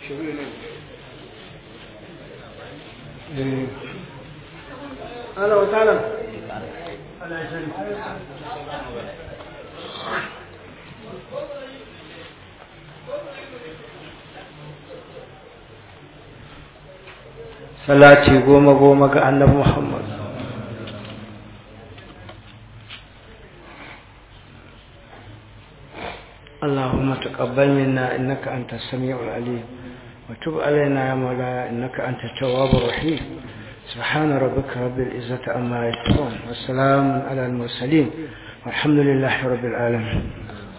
أهلا وسهلا salati goma goma ga annabi Muhammad اللهم تقبل منا إنك أنت السميع العليم وتب علينا يا مولاي إنك أنت التواب الرحيم سبحان ربك رب العزة عما يصفون والسلام على المرسلين والحمد لله رب العالمين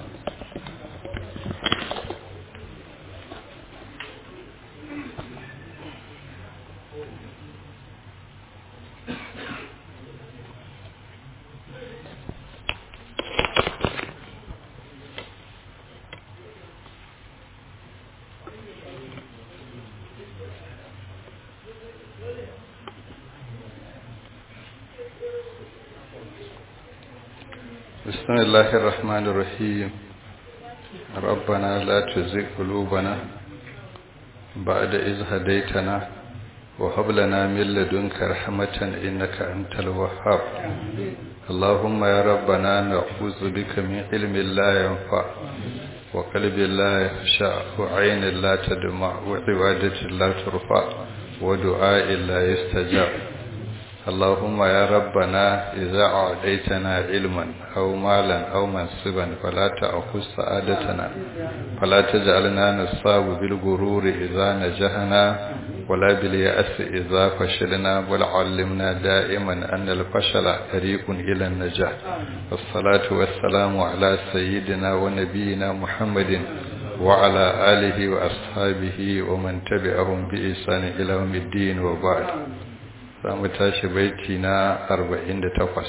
بسم الله الرحمن الرحيم ربنا لا تزغ قلوبنا بعد إذ هديتنا وهب لنا من لدنك رحمة إنك أنت الوهاب اللهم يا ربنا نعوذ بك من علم لا ينفع وقلب لا يخشع وعين لا تدمع وعبادة لا ترفع ودعاء لا يستجاب اللهم يا ربنا إذا أعطيتنا علما أو مالا أو منصبا فلا تأخذ سعادتنا فلا تجعلنا نصاب بالغرور إذا نجحنا ولا باليأس إذا فشلنا بل علمنا دائما أن الفشل طريق إلى النجاح والصلاة والسلام على سيدنا ونبينا محمد وعلى آله وأصحابه ومن تبعهم بإحسان إلى يوم الدين وبعد za mu tashi baiti na 48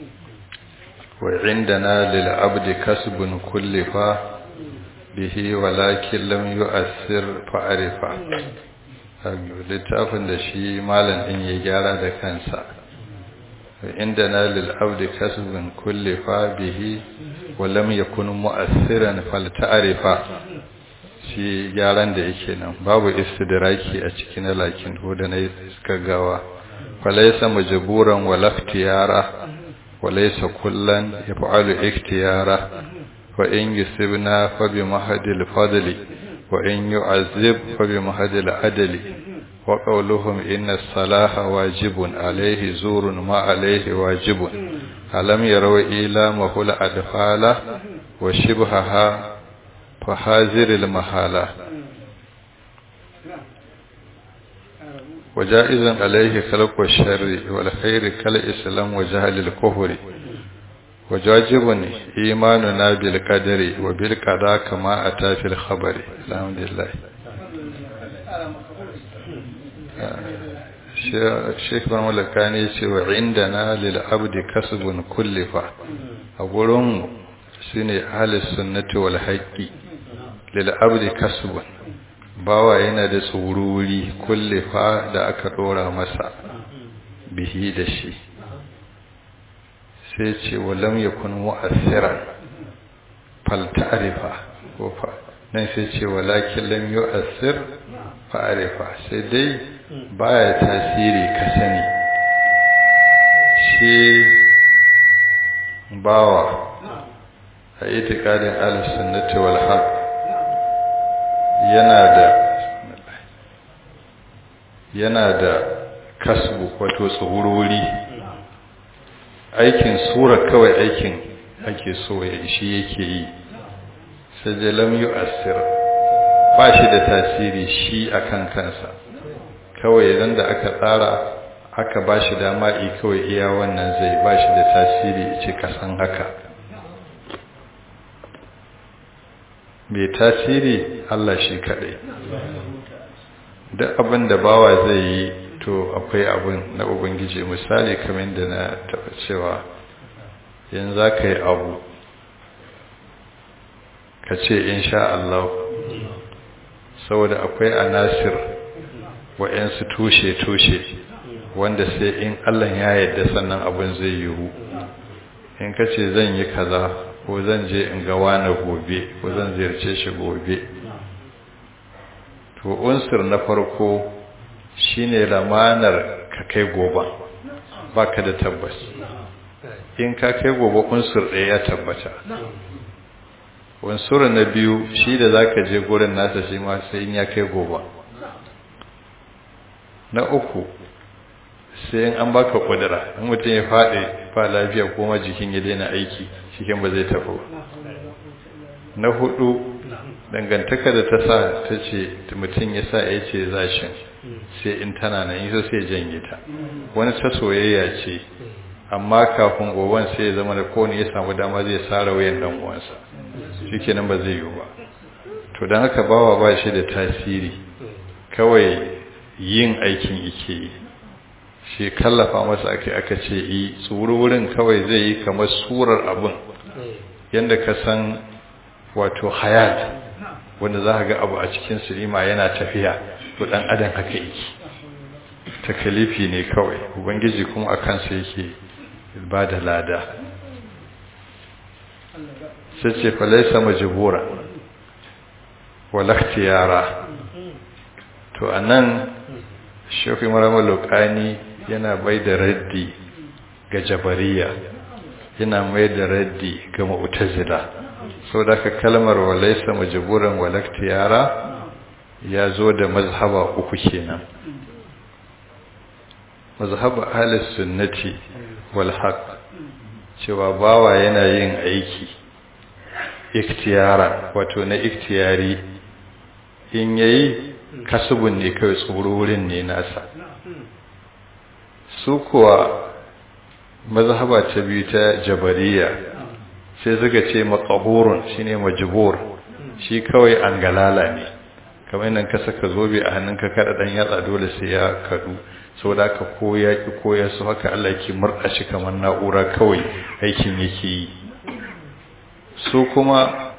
wa indana lil abdi kasbun kullifa bihi walakin lam yu'assir fa'arifa littafin da shi malam din ya gyara da kansa wa indana lil abdi kasbun kullifa bihi wa lam yakun mu'assiran falta'arifa shi gyaran da yake nan babu istidraki a cikin lakin ko da na gawa فليس مجبورا ولا اختيارا وليس كلا يفعل اختيارا وإن يسبنا فبمهد الفضل وإن يعذب فبمهد العدل وقولهم إن الصلاح واجب عليه زور ما عليه واجب ألم يروا إيلامه الأدفال وشبهها فحاذر المحالة وجائز عليه خلق الشر والخير كالإسلام وجهل الكفر وجاجب إيماننا بالقدر وبالقضاء كما أتى في الخبر الحمد لله Sheikh Ban Malakani ce wa indana lil abdi kasbun kullifa a gurin shine ahlus sunnati wal haqqi lil abdi kasbun bawa yana da tsururi kullifa da aka dora masa bihi da shi sai ce walam yakun mu'assiran fal ta'rifa ko fa nan sai ce walakin lam yu'assir fa arifa sai dai baya tasiri ka sani shi bawa a itikadin al-sunnati wal haqq yana da yana da kasbu wato tsururi aikin sura kawai aikin ake so ya shi yake yi sai da lam yu'assir ba shi da tasiri shi akan kansa kawai idan da aka tsara aka ba shi dama i kawai iya wannan zai ba shi da tasiri ce kasan haka mai tasiri Allah shi kaɗai duk abin da bawa zai yi to akwai abin na ubangiji misali kamar da na taɓa cewa yin za ka yi abu ka ce insha Allah saboda akwai anasir wa'yansu tushe-tushe wanda sai in Allah ya yarda sannan abin zai yiwu in ka ce zan yi kaza ko zan je in ga wani gobe ko zan ziyarce shi gobe to unsur na farko shine lamanar ka kai gobe baka da tabbas in ka kai gobe unsur ɗaya ya tabbata unsur na biyu shi da zaka je gurin nasa shi ma sai in ya kai gobe na uku sai in an baka kudura in mutum ya faɗi ba lafiya kuma jikin ya daina aiki cikin ba zai tafi na hudu dangantaka da ta sa ta ce mutum ya sa ya ce zashin sai in tana nan yi sai janye ta wani ta soyayya ce amma kafin goban sai ya zama da kowane ya samu dama zai tsara wayan dan uwansa shi nan ba zai yiwu ba to don haka bawa ba shi da tasiri kawai yin aikin ike yi shi kallafa masa aka aka ce yi tsoro wurin kawai zai yi kamar surar abin yadda ka san wato hayat wanda za ga abu a cikin silima yana tafiya to dan adam haka yake takalifi ne kawai ubangiji kuma a kansa yake ba da lada sai ce falaisa majibura walaktiyara to anan shafi maramar lokani yana bai da raddi ga jabariya yana mai da raddi ga mu'tazila sau da ka kalmar walaisa majiburan walaktiyara ya zo da mazhaba uku kenan mazhaba ahlus sunnati wal haqq cewa bawa yana yin aiki iktiyara wato na iktiyari in yayi kasubun ne kai tsoro wurin ne nasa su kuwa mazhaba ta biyu ta jabariya sai suka ce maqahurun shine majbur shi kawai an galala ne kamar nan ka saka zobe a hannunka kada dan yatsa dole sai ya kadu saboda ka koya ki koya su haka Allah ke murda shi kamar na'ura kawai aikin yake yi su kuma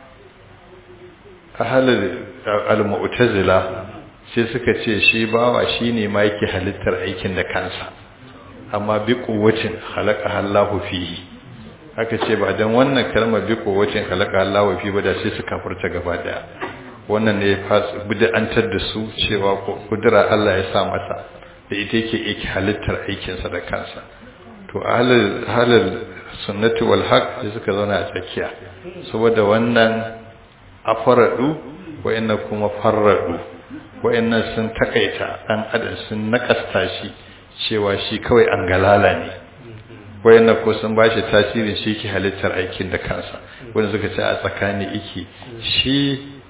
ahlul al-mu'tazila sai suka ce shi bawa shine ma yake halittar aikin da kansa amma bi quwwatin khalaqa Allahu fihi aka ce ba dan wannan kalmar bi quwwatin khalaqa Allahu fihi ba da sai su kafirta gaba daya wannan ne bid'antar da su cewa kudura Allah ya sa masa da ita yake yake halittar aikinsa da kansa to ahlul halal sunnati wal haq sai suka zauna a tsakiya saboda wannan afaradu wayannan kuma farradu wayannan sun takaita dan adam sun nakasta shi cewa shi kawai an galala ne wayannan ko sun bashi tasirin shi ke halittar aikin da kansa wanda suka ce a tsakani iki shi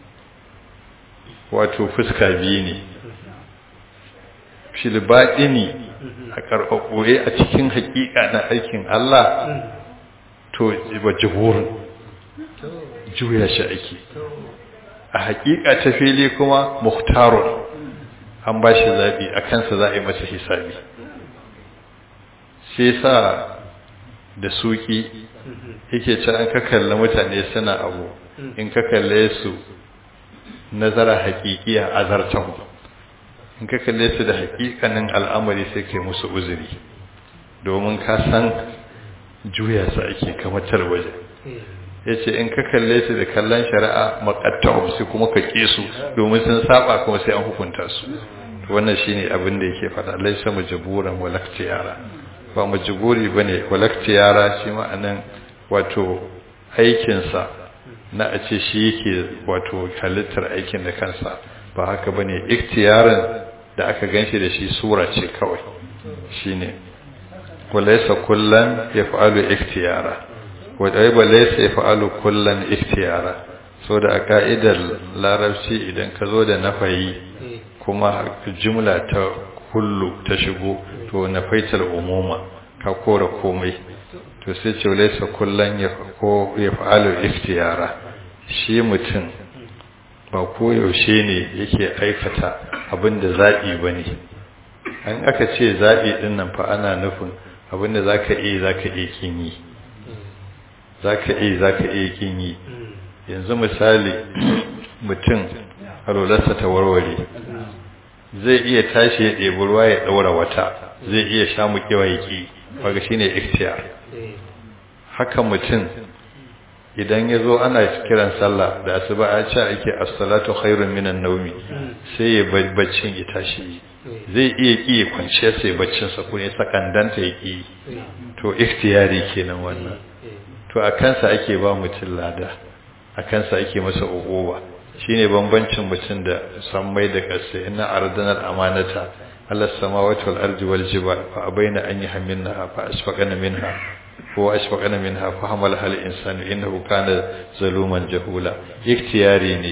wato fuska biyu ne filbaɗini a karɓaɓɓoye a cikin haƙiƙa na aikin Allah to ba jihurin juya shi ake a haƙiƙa ta fili kuma muhtarun an ba shi zaɓi a kansa za a yi masa hisabi sai sa da suki yake ce an ka kalli mutane suna abu in ka kalle su nazara haƙiƙiya azartahu in ka kalle su da haƙiƙanin al'amari sai kai musu uzuri domin ka san juya su ake kamar talwaje ya ce in ka kalle su da kallon shari'a makattahum sai kuma ka ƙi su domin sun saba kuma sai an hukunta su wannan shine abin da yake faɗa laisa majburan walaktiyara ba majburi bane walaktiyara shi ma'anan wato aikinsa na a ce shi yake wato halittar aikin da kansa ba haka bane iktiyarin da aka ganshi da shi sura ce kawai shine walaysa kullan yaf'alu iktiyara wa daiba laysa yaf'alu kullan iktiyara so da a ka'idar larabci idan ka zo da nafayi kuma jumla ta kullu ta shigo to nafaitar umuma ka kora komai to sai ce laysa kullan yaf'alu iktiyara shi mutum ba koyaushe ne yake aikata abin da zaɓi ba ne an aka ce zaɓi ɗin nan fa ana nufin abin da za ka iya za ka iya kin yi za ka iya za ka iya kin yi yanzu misali mutum halolarsa ta warware zai iya tashi ya ɗebi ruwa ya ɗaura wata zai iya sha mukewa ya ƙi waga shi ne ikhtiyar haka mutum idan ya zo ana kiran sallah da asuba ya ce ake as-salatu khairun minan nawmi sai ya baccin ya tashi zai iya ki kwanciya sai baccin sa ko ya sakandanta ya ki to ikhtiyari kenan wannan to a kansa ake ba mutum lada a kansa ake masa uquba shine bambancin mutum da sammai da ƙasa inna ardana al-amanata ala samawati wal ardi wal jibal fa abaina an yahmilnaha fa asfaqana minha ko ashfaqana minha fa hamalaha al-insanu innahu kana zaluman jahula ikhtiyari ne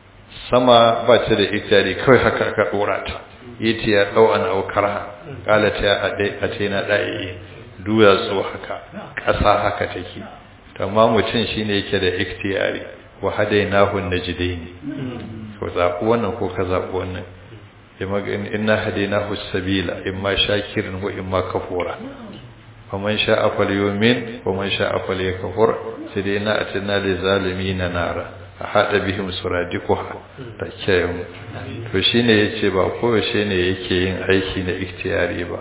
sama ba ta da ikhtiyari kai haka aka dora ta yiti ya dau an au karha qala ta adai atina da'i duya so haka ƙasa haka take to amma mutum shine yake da ikhtiyari wa hadainahu najdaini ko zaɓi wannan ko ka zaɓi wannan inna hadainahu sabila imma shakirin wa imma kafura faman sha'a falyumin waman sha'a falyakfur sai dai na atina lil zalimin nara a hada bihim suradikuha takkayum to shine yace ba kowace ne yake yin aiki na ikhtiyari ba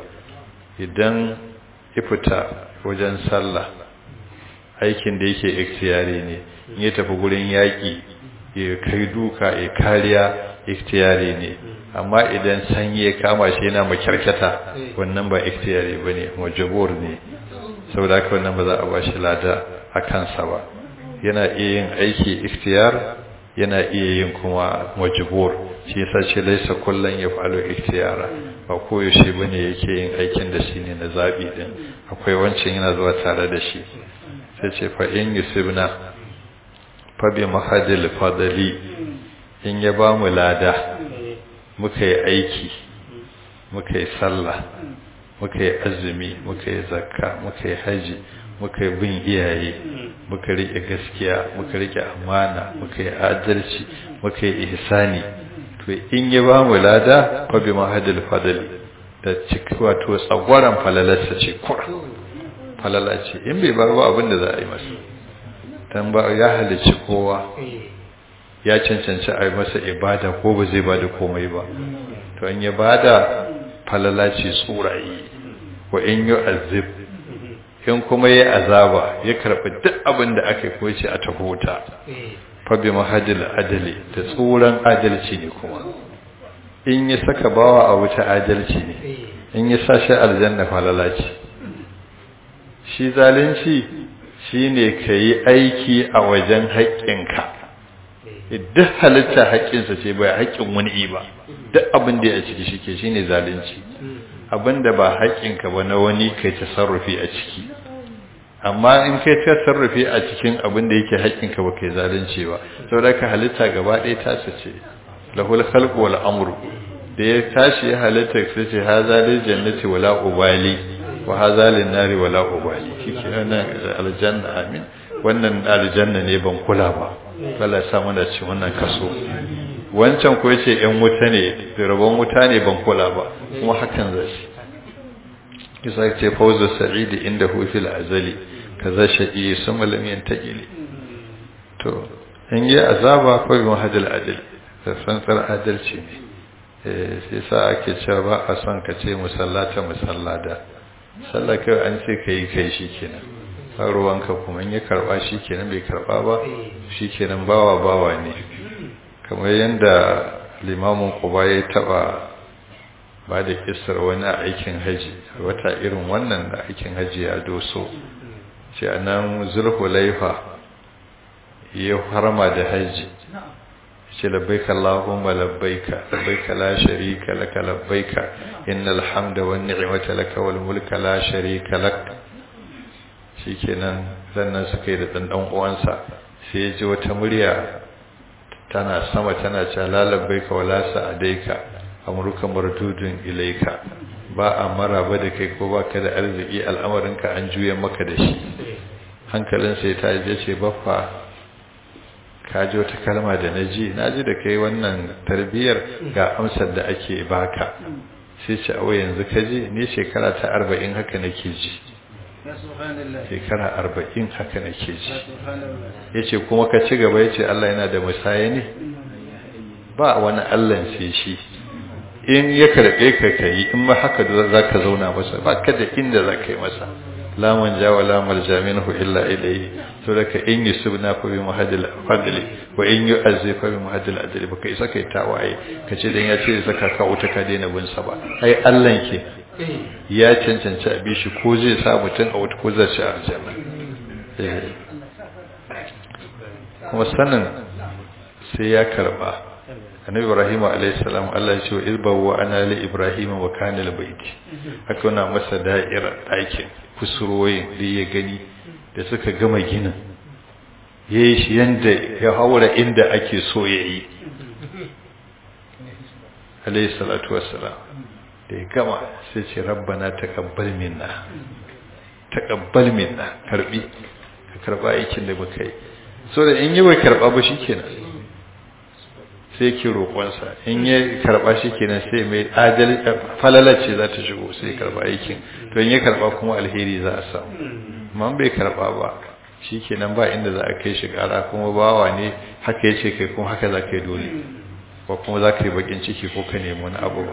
idan ifita wajen sallah aikin da yake ikhtiyari ne in ya tafi gurin yaki ya kai duka ya kariya ikhtiyari ne amma idan sanyi ya kama shi yana makyarkata wannan ba ikhtiyari bane majbur ne saboda haka wannan ba za a ba shi lada a kansa ba yana iya yin aiki ikhtiyar yana iya yin kuma majbur shi yasa ce laisa kullun yaf'alu ikhtiyara ba koyaushe bane yake yin aikin da shine na zabi din akwai wancan yana zuwa tare da shi sai ce fa in yusibna fa bi mahadil fadli in ya ba mu lada muka yi aiki muka yi sallah muka yi azumi muka yi zakka muka yi haji muka yi bin iyaye muka rike gaskiya muka rike amana muka yi adalci muka yi ihsani to in ya ba mu lada fa bi mahadil fadli da ciki wato tsagwaran falalarsa ce kura falala ce in bai bar ba abin da za a yi masa dan ba ya halicci kowa ya cancanci a yi masa ibada ko ba zai bada komai ba to in ya bada falala ce tsurayi wa in yi azib in kuma ya azaba ya karɓi duk abin da aka yi ce a tahota fabi mahadil adali da tsoron adalci ne kuma in ya saka bawa a wuta adalci ne in ya sa shi aljanna falala ce shi zalunci shine ka yi aiki a wajen haƙƙinka duk halitta haƙƙinsa ce bai haƙƙin wani ba duk abin da ya ciki shi ke shi ne zalunci abin da ba haƙƙinka ba na wani kai tasarrufi a ciki amma in kai tasarrufi a cikin abin da yake haƙƙinka ba kai zalunci ba saboda ka halitta gaba ɗaya ta ce lahul khalqu wal amru da ya tashi ya halitta sai ce haza lil jannati wala ubali wa haza lin nari wala ubali shike nan aljanna amin wannan aljanna ne ban kula ba Allah ya sa mana ci wannan kaso wancan ko yace ɗan wuta ne rabon wuta ne ban kula ba kuma hakan zai kisa ce fawzu sa'idi inda hu fil azali kaza shaqi summa lam yantajili to in yi azaba ko bi mahadil adil da tsantsar adalci ne eh sai sa ake cewa ba a son ka ce musallata musallada sallah kai an ce kai kai shikenan ruwanka kuma in ya karba shi kenan bai karba ba shi kenan bawa bawa ne kamar yadda limamin kuba ya taba ba da kisar wani aikin haji wata irin wannan da aikin haji ya doso ce a nan zulhulaifa ya harma da haji ce labbaika Allahumma labbaika labbaika la sharika laka labbaika innal hamda wan ni'mata laka wal mulka la sharika lak shikenan sannan suka yi da dan dan uwansa sai ya ji wata murya tana sama tana cewa la labbaika wala sa'adaika amruka mardudun ilaika ba a maraba da kai ko baka da arziki al'amarinka an juya maka da shi hankalin sai ta je ce baffa ka ji wata kalma da na ji na ji da kai wannan tarbiyyar ga amsar da ake baka sai ce awa yanzu ka ji ni shekara ta arba'in haka nake ji shekara arba'in haka nake ji ya ce kuma ka ci gaba ya ce Allah yana da musaya ne ba wani Allah sai shi in ya karɓe ka ka yi in ma haka za ka zauna masa ba ka da inda za ka yi masa la man ja wa la malja minhu illa ilayhi to daga in yusubna fa bi muhaddil fadli wa in yu'azzi fa bi muhaddil adli baka isa kai tawaye kace dan ya ce saka ka wuta ka daina bin sa ba ai Allah ke ya cancanci a bishi ko zai sa mutum a wuta ko zai ci a aljanna kuma sanin sai ya karba annabi ibrahim alayhi salam Allah ya ce wa izbawa ana li ibrahim wa kana li baiti haka na masa da'irar ɗakin kusurwoyin da ya gani da suka gama ginin yayi shi yanda ya haura inda ake so yayi alayhi salatu wassalam da ya gama sai ce rabbana taqabbal minna taqabbal minna karbi ka karba aikin da muka yi so da in yi bai karba ba shikenan sai ke roƙonsa in ya karba shikenan sai mai adal falalace za ta shigo sai karba aikin to in ya karba kuma alheri za a samu amma bai karba ba shikenan ba inda za a kai shi ƙara kuma bawa ne haka yace kai kuma haka za ka yi dole ko kuma za ka yi bakin ciki ko ka nemi wani abu ba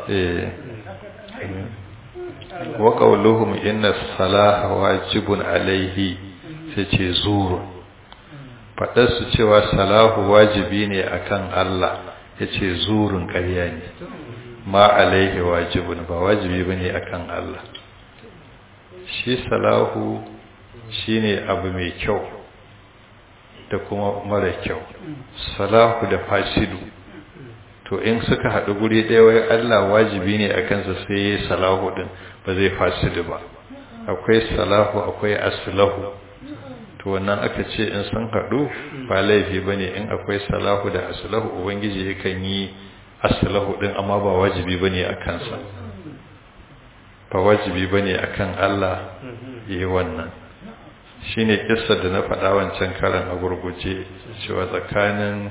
wa qawluhum inna salaha wajibun alaihi sai ce zuru fadar su cewa salahu wajibi ne akan Allah yace zurun ƙarya ne ma alaihi wajibun ba wajibi bane akan Allah shi salahu shine abu mai kyau da kuma mara kyau salahu da fasidu to in suka haɗu guri ɗaya wai Allah wajibi ne a kansa sai ya salahu ɗin ba zai fasidu ba akwai salahu akwai aslahu to wannan aka ce in sun haɗu ba laifi ba ne in akwai salahu da aslahu ubangiji yakan yi aslahu ɗin amma ba wajibi ba ne a kansa ba wajibi ba ne a kan Allah yi wannan shi ne da na faɗa wancan karan a gurguje cewa tsakanin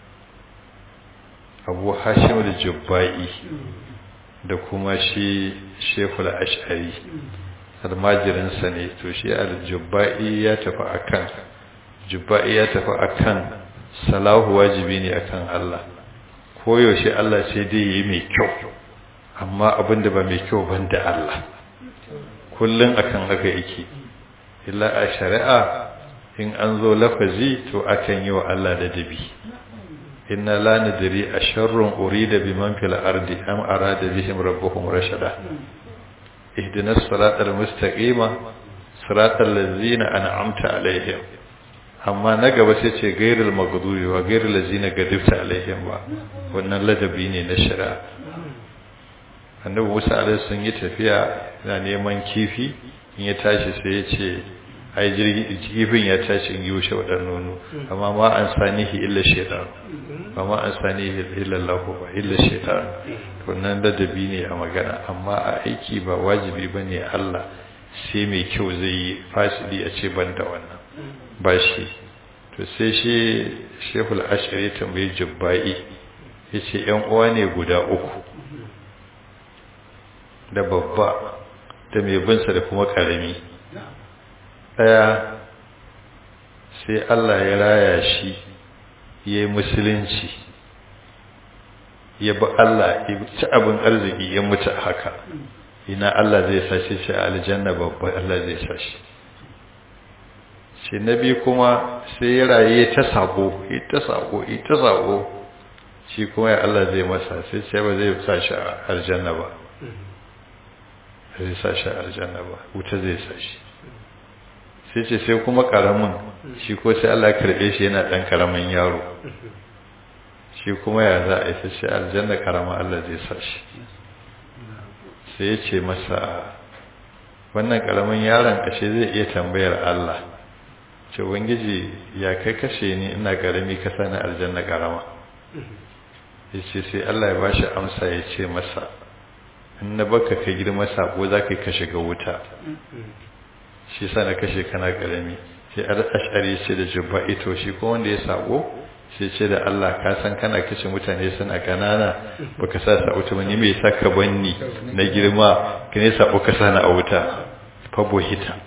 abu hashim da jubba'i da kuma shi shekul ash'ari almajirinsa ne to shi al-jubba'i ya tafi akan jubba'i ya tafi akan salahu wajibi ne akan Allah koyaushe Allah sai dai yi mai kyau amma abinda ba mai kyau ban da Allah kullum akan haka yake illa a shari'a in an zo lafazi to akan yi wa Allah da dabi inna la nadri asharrun urida biman fil ardi am arada bihim rabbuhum rashada ihdinas siratal mustaqima siratal ladzina an'amta alaihim amma na gaba sai ce gairul maghdubi wa gairul ladzina gadibta alaihim ba wannan ladabi ne na shari'a annabi Musa alaihi sun yi tafiya na neman kifi in ya tashi sai ya ce ai jirgi kifin ya tashi in yushe wadan nono amma ma an sanihi illa shaytan ba ma an sanihi illa Allah ba illa shaytan to nan ladabi ne a magana amma a aiki ba wajibi bane Allah sai mai kyau zai yi fasidi a ce banda wannan ba shi to sai shi Sheikhul Ashari tambayi Jubba'i yace yan uwa ne guda uku da babba da mai binsa da kuma karami daya sai Allah ya raya shi ya yi musulunci ya bi Allah ya ci abin arziki ya mutu haka ina Allah zai sashi shi a aljanna babba Allah zai sashi shi na biyu kuma sai ya raye ta sabo ya ta sabo ya ta sabo shi kuma ya Allah zai masa sai ce ba zai sashi a aljanna ba zai sashi a aljanna ba wuta zai sashi sai ce sai kuma karamin shi ko sai Allah karbe shi yana dan karamin yaro shi kuma ya za a yi sai aljanna karama Allah zai sa shi sai ya ce masa wannan karamin yaron kashe zai iya tambayar Allah ce wangiji ya kai kashe ni ina karami ka sani aljanna karama ya ce sai Allah ya bashi amsa ya ce masa in na baka ka girma sako za ka kashe ga wuta shi sa na kashe kana karami sai ash'ari ce da jubba ito shi ko wanda ya sako sai ce da Allah ka san kana kashe mutane suna kanana baka sa sa wuta ni me yasa ka banni na girma ka ne sako ka sana a wuta fa bohita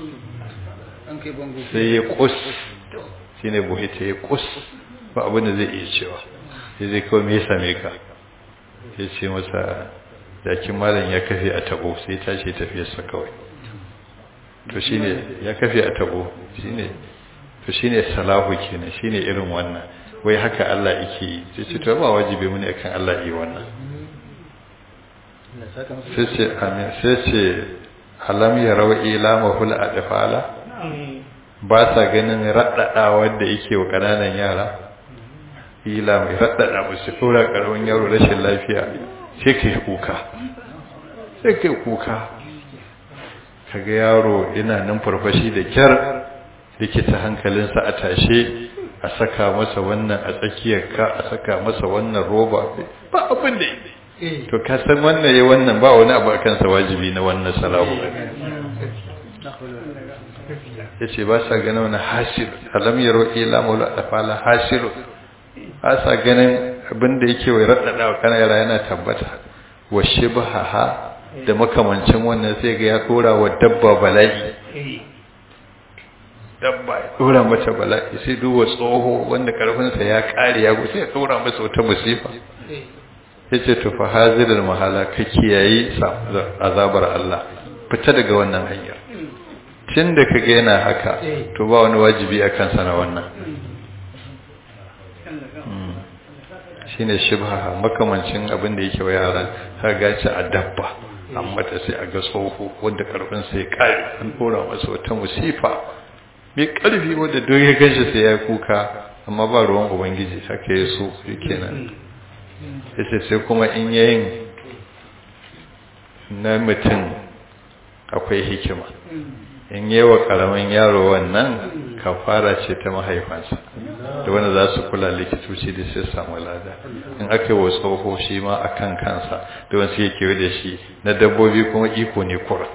sai ya kus shine bohita ya kus ba abin da zai iya cewa sai zai kawai me ya same ka sai ce masa jakin malam ya kafe a tabo sai tashi tafiyarsa kawai to shine ya kafe a tabo shine to shine salahu kenan shine irin wannan wai haka Allah yake yi sai ce to ba wajibi mu ne akan Allah yi wannan sai ce amin sai ce alam yarau ila mahul adfala ba sa ganin raddada wanda yake wa kananan yara ila mai raddada musu tura karamin yaro rashin lafiya sai kai kuka sai kai kuka kaga yaro ina nan farfashi da kyar likita hankalinsa a tashe a saka masa wannan a tsakiyar ka a saka masa wannan roba ba abin da to ka san wannan yayi wannan ba wani abu akan sa wajibi na wannan salamu yace ba sa ganin wani hasir alam yaro ila maula afala hasir ba sa ganin abin da yake wai raddada wa kana yara yana tabbata wa shibhaha da makamancin wannan sai ga ya dora wa dabba bala'i dabba ya dora mata bala'i sai duba tsoho wanda karfinsa ya kare ya gusa ya dora masa wata musifa ya ce tufa hazirar mahala ka kiyaye azabar Allah fita daga wannan hanyar tun da ka yana haka to ba wani wajibi a kansa na wannan shi ne shibha makamancin abin da yake wa yara har gaci a dabba amma ta sai a ga tsoho wanda karfinsa ya kare an dora masa wata musifa mai karfi wanda duk ya ganshi sai ya kuka amma ba ruwan ubangiji haka ya so kenan yace sai kuma in yayin na mutum akwai hikima in yi wa karamin yaro wannan kafara ce ta mahaifansa da wanda za su kula likitoci da sai samu lada in aka yi wa tsoho shi ma a kan kansa da wasu yake da shi na dabbobi kuma iko ne kura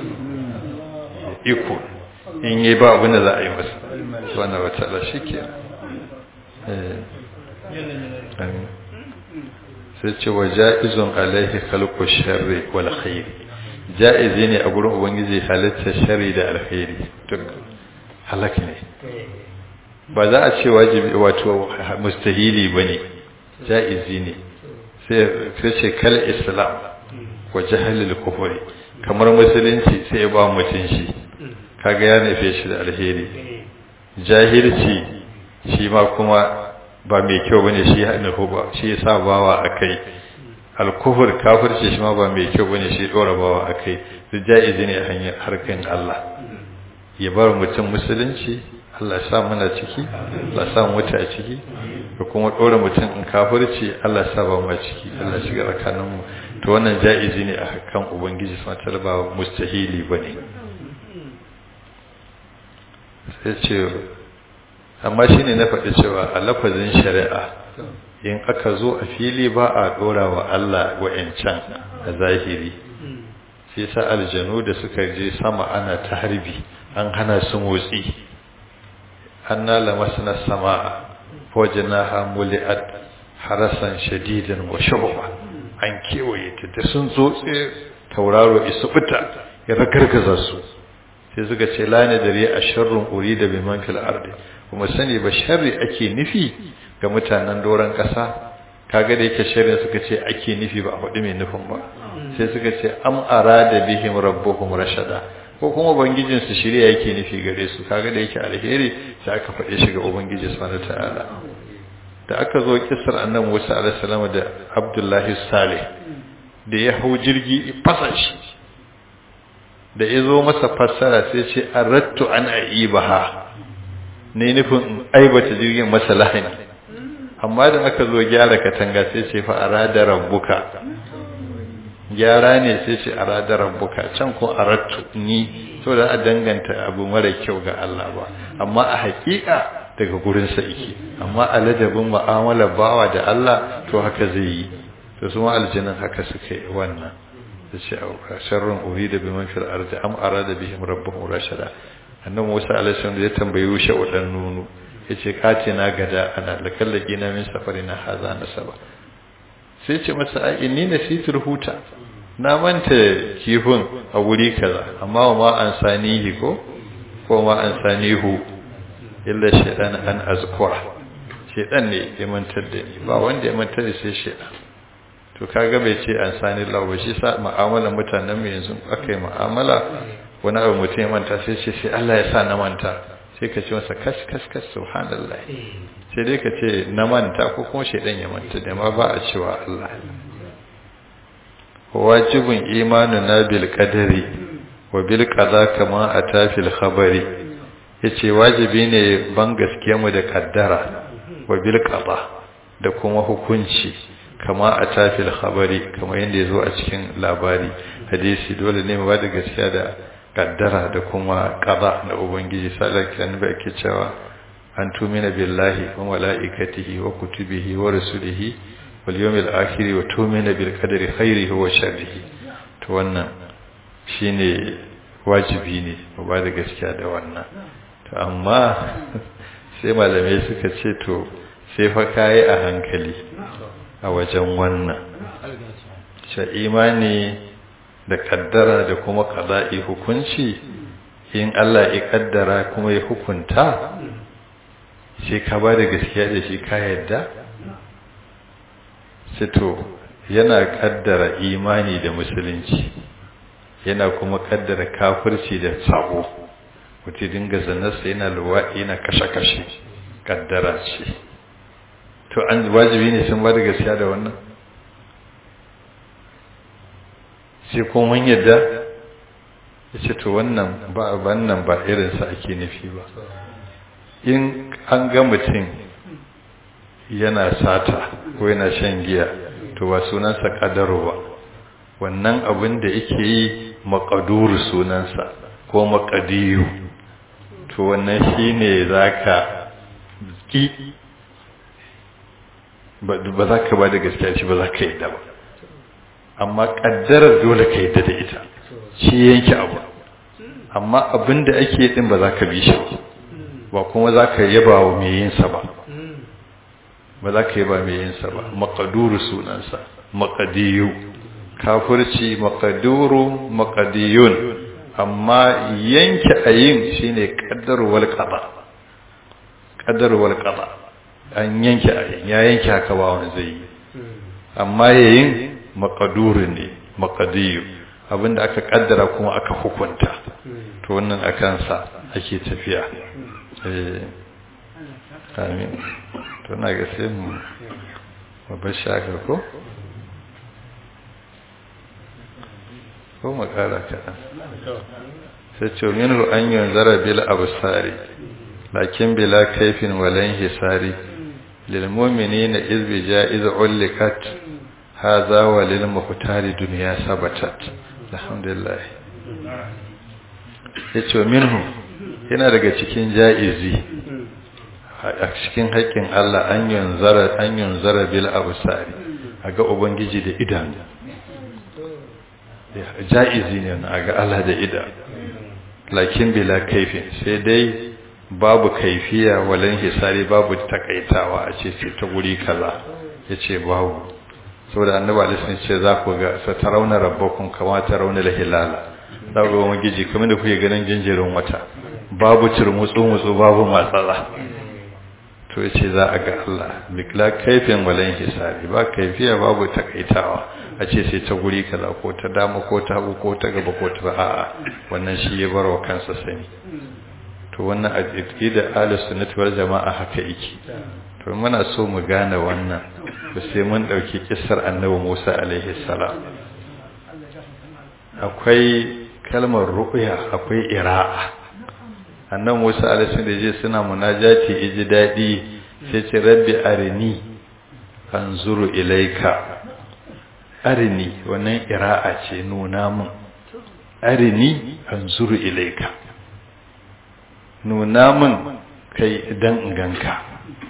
iko in yi ba abin da za a yi masa wannan wata shi ke sai ce wa ja'izun alaihi khalqu sharri wal khair ja'izi ne a gurin ubangiji halitta sharri da alkhairi duk halak ne ba za a ce wajibi wato mustahili bane ja'izi ne sai ce kal islam wa jahalil kufri kamar musulunci sai ba mutun shi kaga ya nufe shi da alheri jahilci shi ma kuma ba mai kyau bane shi nufu ba shi yasa bawa akai alkufur kafirci shi ma ba mai kyau bane shi dora bawa akai duk jaizi ne hanyar harkan Allah ya bar mutum musulunci Allah ya sa muna ciki Allah ya sa mu mutu a ciki da kuma dora mutum in kafirci Allah ya sa ba mu ciki Allah ya shiga tsakanin mu to wannan jaizi ne a kan ubangiji subhanahu wa ta'ala ba mustahili bane sai ce amma shi ne na faɗi cewa a lafazin shari'a in aka zo a fili ba a ɗora wa Allah wa'yancan a zahiri sai sa aljanu da suka je sama ana ta harbi an hana su motsi an nala masu na sama wajena hamuli'at harasan shadidan wa shubha an kewaye ta da sun zo tauraro isu fita ya ragargaza su sai suka ce lani dare a sharrun uri da biman fil ardi kuma sani ba sharri ake nufi ga mutanen doron ƙasa kaga da yake sharri suka ce ake nufi ba a faɗi mai nufin ba sai suka ce am arada bihim rabbuhum rashada ko kuma ubangijin su shirya yake nufi gare su kaga da yake alheri sai aka faɗe shi ga ubangiji subhanahu ta'ala da aka zo kisar annabi Musa alaihi salam da Abdullahi Saleh da ya hau jirgi fasa shi da ya zo masa fassara sai ce arattu an aibaha ne nufin aibata jirgin masa lahani amma da aka zo gyara katanga sai ce fa arada rabbuka gyara ne sai ce arada rabbuka can ko arattu ni so da a danganta abu mara kyau ga Allah ba amma a hakika daga gurin sa yake amma a ladabin mu'amala bawa da Allah to haka zai yi to su ma aljinin haka suka yi wannan yace sharrun urida biman fil ardi am arada bihim rabbuhum rashada annabi Musa alaihi salam ya tambayi Yusha wadan nunu yace kace na gada ana lakallaki na min safari na haza na saba sai ce masa ai inni nasitul huta na manta kifin a wuri kaza amma wa ma an sanihi ko ko ma an sanihu illa shaytan an azkura shaytan ne ya mantar da ni ba wanda ya mantar da sai shaytan to kaga bai ce an sani Allah ba shi sa mu'amalar mutanen mu yanzu akai mu'amala wani abu mutum ya manta sai ce sai Allah ya sa na manta sai ka ce masa kas kas kas subhanallah sai dai ka ce na manta ko kuma shaidan ya manta da ma ba a cewa Allah wajibin imanuna bil qadari wa bil qada kama ata fil khabari yace wajibi ne ban gaskiya mu da kaddara wa bil qada da kuma hukunci kama ata fil khabari kama yanda yazo a cikin labari hadisi dole ne mu ba da gaskiya da kaddara da kuma qada da ubangiji sallallahu alaihi wasallam yake cewa an tumina billahi wa malaikatihi wa kutubihi wa rusulihi wal yawmil akhir wa tumina bil qadari khairihi wa sharrihi to wannan shine wajibi ne mu ba da gaskiya da wannan to amma sai malamai suka ce to sai fa kai a hankali a wajen wannan sha imani da kaddara da kuma qada'i hukunci in Allah ya kaddara kuma ya hukunta sai ka ba da gaskiya da shi ka yadda sai to yana kaddara imani da musulunci yana kuma kaddara kafirci da sabo mutum dinga zanarsa yana luwaɗi yana kashe-kashe kaddara ce to an wajibi ne sun ba da gaskiya da wannan sai kuma mun yadda ya ce to wannan ba wannan ba irinsa ake nufi ba in an ga mutum yana sata ko yana shan giya to ba sunansa kadaro ba wannan abin da yake yi makaduru sunansa ko makadiyu to wannan shine zaka ki ba za ka ba da gaskiya shi ba za ka yi da ba amma kaddarar dole ka yi da ita shi yanke abu amma abin da ake din ba za ka bi shi ba ba kuma za ka yaba wa mai yinsa ba ba za ka yaba mai yinsa ba makaduru sunansa makadiyu kafirci makaduru makadiyun amma yanke ayin shine kaddarwal qada kaddarwal qada an yanke ayin ya yanke haka ba wani zai yi amma yayin makaduru ne makadiyu abinda aka kaddara kuma aka hukunta to wannan akan sa ake tafiya amin to na ga sai mu babbar shakar ko ko makara kaɗan sai ce minhu an yanzara bil absari lakin bila kaifin walan hisari lil mu'minina iz bi ja'iz ulikat hadha wa lil muhtari dunya sabatat alhamdulillah yace minhu yana daga cikin ja'izi a cikin haƙƙin Allah an yanzara an yanzara bil absari aga ubangiji da idanu ja'izi ne a ga Allah da ida lakin bila kaifin sai dai babu kaifiya walan hisari babu takaitawa a ce sai ta guri kaza yace babu saboda annabi alaihi ce za ku ga sa tarawna rabbakum kama tarawna hilala za ku ga magiji kamar da kuke ganin jinjirin wata babu turmutsu mutsu babu matsala to yace za a ga Allah bikla kaifin walan hisari ba kaifiya babu takaitawa a ce sai ta guri kaza ko ta dama ko ta hagu ko ta gaba ko ta a'a wannan shi ya barwa kansa sani to wannan aqida ahlus sunnati wal jama'a haka yake to muna so mu gane wannan to sai mun dauki kissar annabi Musa alaihi salam akwai kalmar ruqya akwai ira'a annabi Musa alaihi salam da je suna munajati iji dadi sai ce rabbi arini anzuru ilaika arini wannan ira'a ce nuna mun arini anzuru ilaika nuna mun kai dan ganka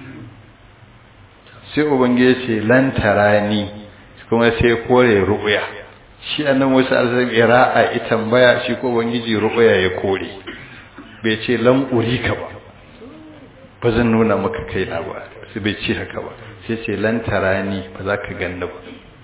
sai ubangiji ce lan tarani kuma sai kore ru'ya shi annabi Musa alaihi ira'a ita tambaya shi ko ubangiji ru'ya ya kore bai ce lan urika ba ba zan nuna maka kaina ba sai bai ce haka ba sai ce lan tarani ba za ka ganna ba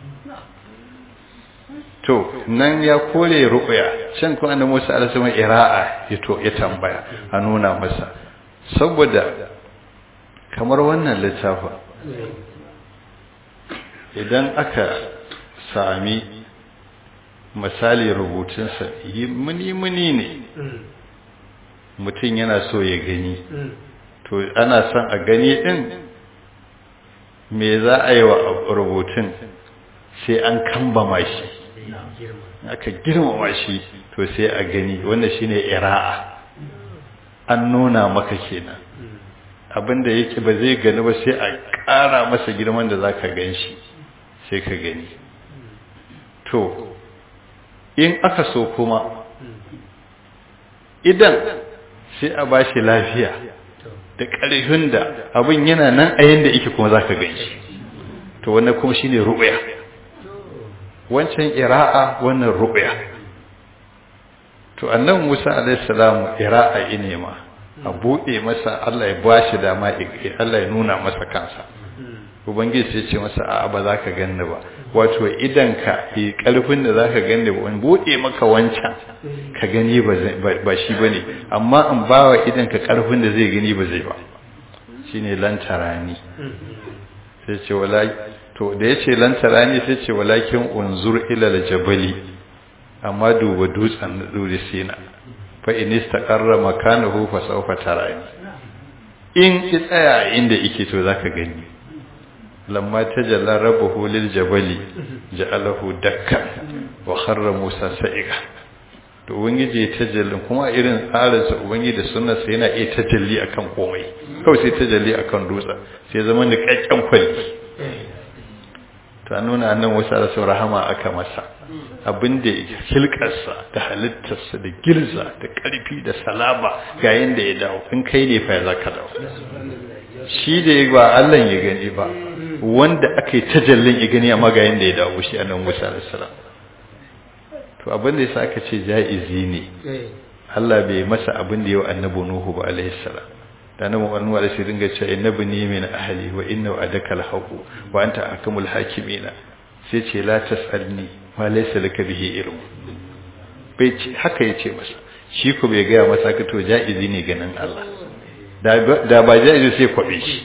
to nan ya kore ru'ya can kuma annabi Musa alaihi salam ira'a ya to ya tambaya a nuna masa saboda kamar wannan littafin idan aka sami misali rubutunsa yi muni-muni ne mutum yana so ya gani to ana son a gani din me za a yi wa rubutun sai an kambama shi aka girmama shi to sai a gani wanda shine ira'a an nuna maka kenan abinda yake ba zai gani ba sai a ƙara masa girman da zaka gan shi sai ka gani to in aka so kuma idan sai a ba shi lafiya da ƙarfin da abin yana nan a yanda yake kuma zaka gan shi to wannan kuma shine ru'ya wancan ira'a wannan ru'ya to annabi Musa alaihi salam ira'a ine ma a bude masa Allah ya bashi dama Allah ya nuna masa kansa ubangiji sai ce masa a'a ba za ka ganni ba wato idan ka yi karfin da za ka ganni ba wani bude maka wancan ka gani ba shi ba ne amma in ba wa idan ka karfin da zai gani ba zai ba shi ne lantarani sai ce wala to da ya ce lantarani sai ce walakin unzur ilal jabali amma duba dutsen duri sina fa in istaqarra makanahu fa sawfa tarani in ki tsaya inda yake to zaka gani lamma tajalla rabbuhu lil jabali ja'alahu dakkan wa kharra musa sa'iqa to ubangiji ya tajallin kuma irin tsarin sa ubangiji da sunnar sa yana iya tajalli akan komai kawai sai tajalli akan dutse sai zaman da kakkan kwali to an nuna annan wasu da rahama aka masa abinda hilkarsa da halittarsa da girza da ƙarfi da salama ga yanda ya dawo in kai ne fa za ka dawo shi da ya ba Allah ya gani ba wanda aka yi tajallin ya gani amma ga yanda ya dawo shi annan Musa alaihi salam to abin da yasa aka ce jaizi ne Allah bai masa abin da yau annabi Nuhu ba alaihi salam da nan wannan wala sai dinga cewa innabi ni min ahli wa inna adaka alhaqu wa anta ahkamul hakimina sai ce la tasalni ma laysa laka bihi ilmu bai ce haka yace masa shi ko bai ga masa ka to jaizi ne ganin Allah da ba jaizi sai kwabe shi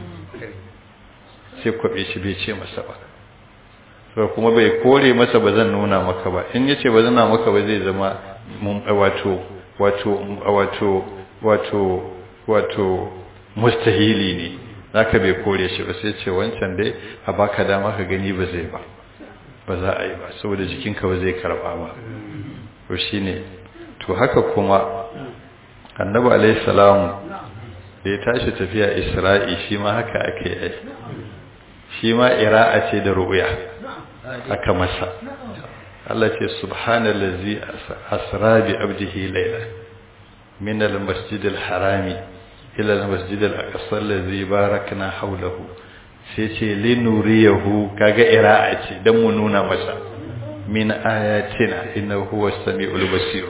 sai kwabe shi bai ce masa ba to kuma bai kore masa ba zan nuna maka ba in yace ba zan nuna maka ba zai zama mun wato wato wato wato wato mustahili ne zaka bai kore shi ba sai ce wancan dai a baka dama ka gani ba zai ba ba za a yi ba saboda jikinka ba zai karba ba to shine to haka kuma annabi alayhi salamu da ya tashi tafiya isra'i shi ma haka ake yi shi ma ira'a ce da ru'ya aka masa Allah ce subhanallazi asra bi abdihi layla min al-masjid al-harami ila al-masjid al-aqsa allazi barakna hawlahu sai ce linuriyahu kaga ira'a ce dan mu nuna masa min ayatina innahu huwas samiul basir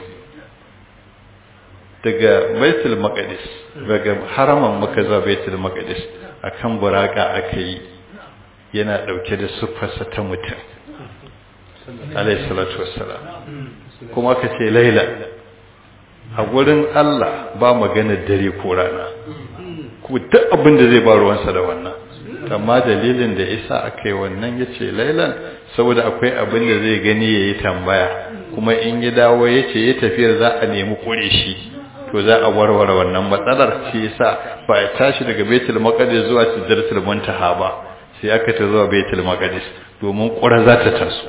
daga baitul maqdis daga haraman makka zuwa baitul maqdis akan buraka akai yana dauke da sufarsa ta mutum alayhi salatu wassalam kuma kace laila a gurin Allah ba magana dare ko rana ku duk abin da zai ba ruwansa da wannan amma dalilin da isa akai wannan yace lailan saboda akwai abin da zai gani yayi tambaya kuma in ya dawo yace ya tafiyar za a nemi kure shi to za a warware wannan matsalar shi yasa ba ya tashi daga Baitul Maqdis zuwa Sidratul Muntaha ba sai aka ta zuwa Baitul Maqdis domin kura za ta taso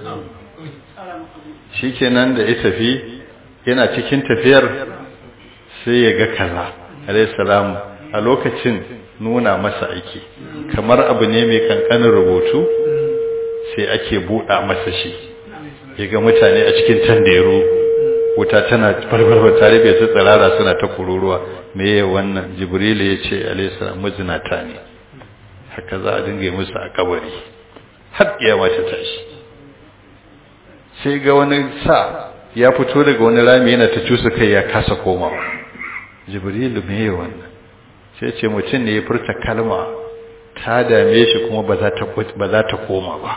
shikenan da ya tafi yana cikin tafiyar sai ya ga kaza alayhi salam a lokacin nuna masa aiki kamar abu ne mai kankanin rubutu sai ake buɗa masa shi ya ga mutane a cikin tanderu wuta tana farfarfa tare bai su tsirara suna ta kururuwa meye wannan jibrilu ya ce alaihissalam mazinata ne haka za a dinga yi musu a kabari har kiyama ta tashi sai ga wani sa ya fito daga wani rami yana ta cusa kai ya kasa komawa jibrilu meye wannan sai ce mutum ne ya furta kalma ta dame shi kuma ba za ta koma ba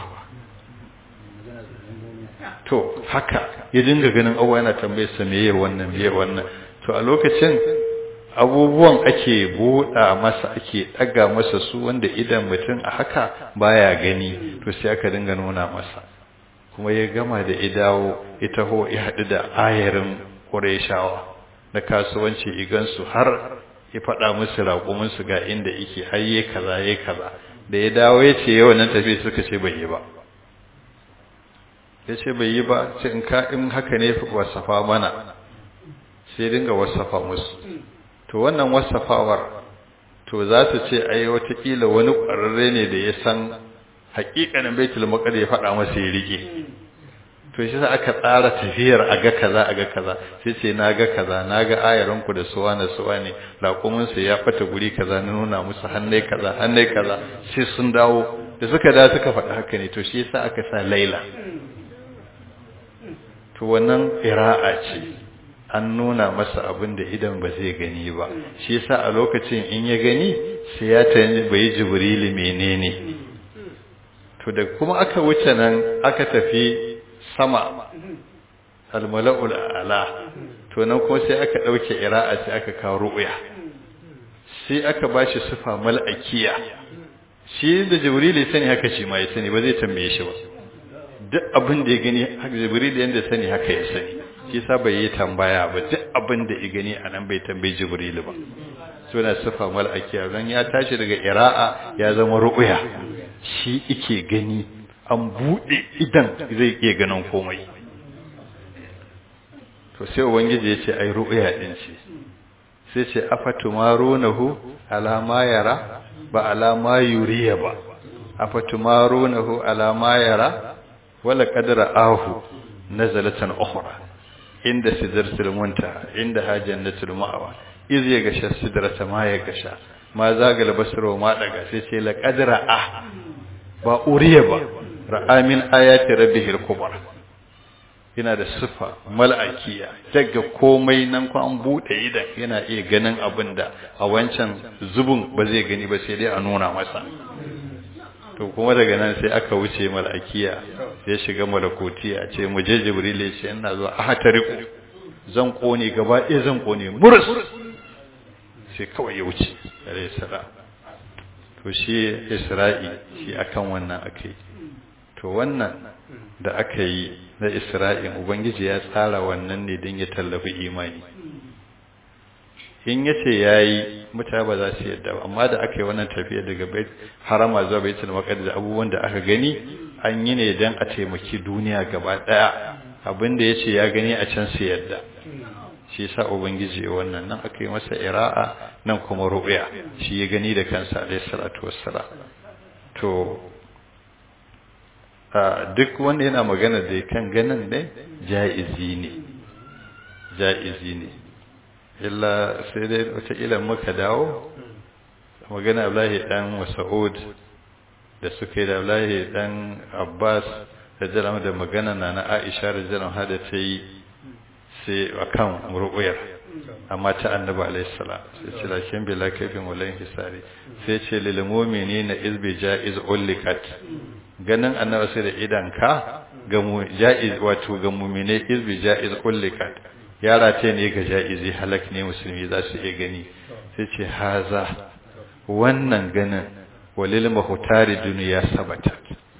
to haka ya dinga ganin abuwa yana tambayar sa meye wannan meye wannan to a lokacin abubuwan ake buɗa masa ake ɗaga masa su wanda idan mutum a haka baya gani to sai aka dinga nuna masa kuma ya gama da idawo ita ho ya haɗu da ayarin ƙureshawa na kasuwanci igansu har ya faɗa musu raƙuminsu ga inda yake har yi kaza yi kaza da ya dawo ya ce yawan nan tafi suka ce bai yi ba ya ce bai yi ba sai in ka in haka ne wasafa mana sai dinga wasafa musu to wannan wasafawar to za su ce ai watakila wani ƙwararre ne da ya san haƙiƙanin baitul maqdis ya faɗa masa ya rike to shi sa aka tsara tafiyar a ga kaza a ga kaza sai ce na ga kaza na ga ayaran ku da suwa na suwa ne raƙumin su ya fata guri kaza na nuna musu hannai kaza hannai kaza sai sun dawo da suka da suka faɗi haka ne to shi yasa aka sa laila to wannan ira'a ce an nuna masa abin da idan ba zai gani ba shi yasa a lokacin in ya gani sai ya bai jibrili menene to da kuma aka wuce nan aka tafi sama almala'ul ala to nan kuma sai aka dauke ira'a sai aka kawo ru'ya sai aka bashi sifa mal'akiya shi da jibrili sani haka shi ma ya sani ba zai tambaye shi ba duk abin da ya gani haka jibrili yanda sani haka ya sani shi sa bai yi tambaya ba duk abin da ya gani anan bai tambayi jibrili ba suna sifa mal'akiya dan ya tashi daga ira'a ya zama ru'ya shi ike gani an buɗe idan zai iya ganin komai to sai ubangiji ya ce ai ru'ya din ce sai ce afatumarunahu ala ma yara ba ala ma yuriya ba afatumarunahu ala ma yara wala qadra ahu nazalatan ukhra inda sidratul muntaha inda hajjannatul ma'wa iz ya gasha sidrata ma ya gasha ma zagal basro ma daga sai ce la qadra ah ba uriya ba ra'a min ayati rabbihil kubra yana da sifa mal'akiya daga komai nan ko an bude idan yana iya ganin abin da a wancan zubun ba zai gani ba sai dai a nuna masa to kuma daga nan sai aka wuce mal'akiya ya shiga malakotiya a ce mu je jibril ya ce ina zuwa ahatariku zan kone gaba ɗaya zan kone murus sai kawai ya wuce alayhi salam to shi isra'i shi akan wannan akai to wannan da aka yi na isra'in ubangiji ya tsara wannan ne don ya tallafi imani in ya ce ya yi mutane ba za su yadda amma da aka yi wannan tafiya daga bai harama zuwa bai tilma da abubuwan da aka gani an yi ne don a taimaki duniya gaba ɗaya abin da ya ce ya gani a can su yadda shi sa ubangiji wannan nan aka yi masa ira'a nan kuma ru'ya shi ya gani da kansa alayhi salatu wassalam to duk wanda yana magana da kan ganin ne ja'izi ne ja'izi ne illa sai dai wata ila muka dawo magana Abdullahi dan Mas'ud da suka yi da Abdullahi dan Abbas da jalama da magana na na Aisha da jalama hada ta yi sai akan ru'uyar amma ta annabi alayhi salam sai ce lakin bila kaifin walan hisari sai ce lil mu'minina izbi ja'iz ullikat ganin annabi sai da idan ka ga mu ja'iz wato ga mu'mine izbi ja'iz ullikat yara ce ne ga ja'izi halak ne musulmi za su iya gani sai ce haza wannan ganin walil mahutari duniya sabata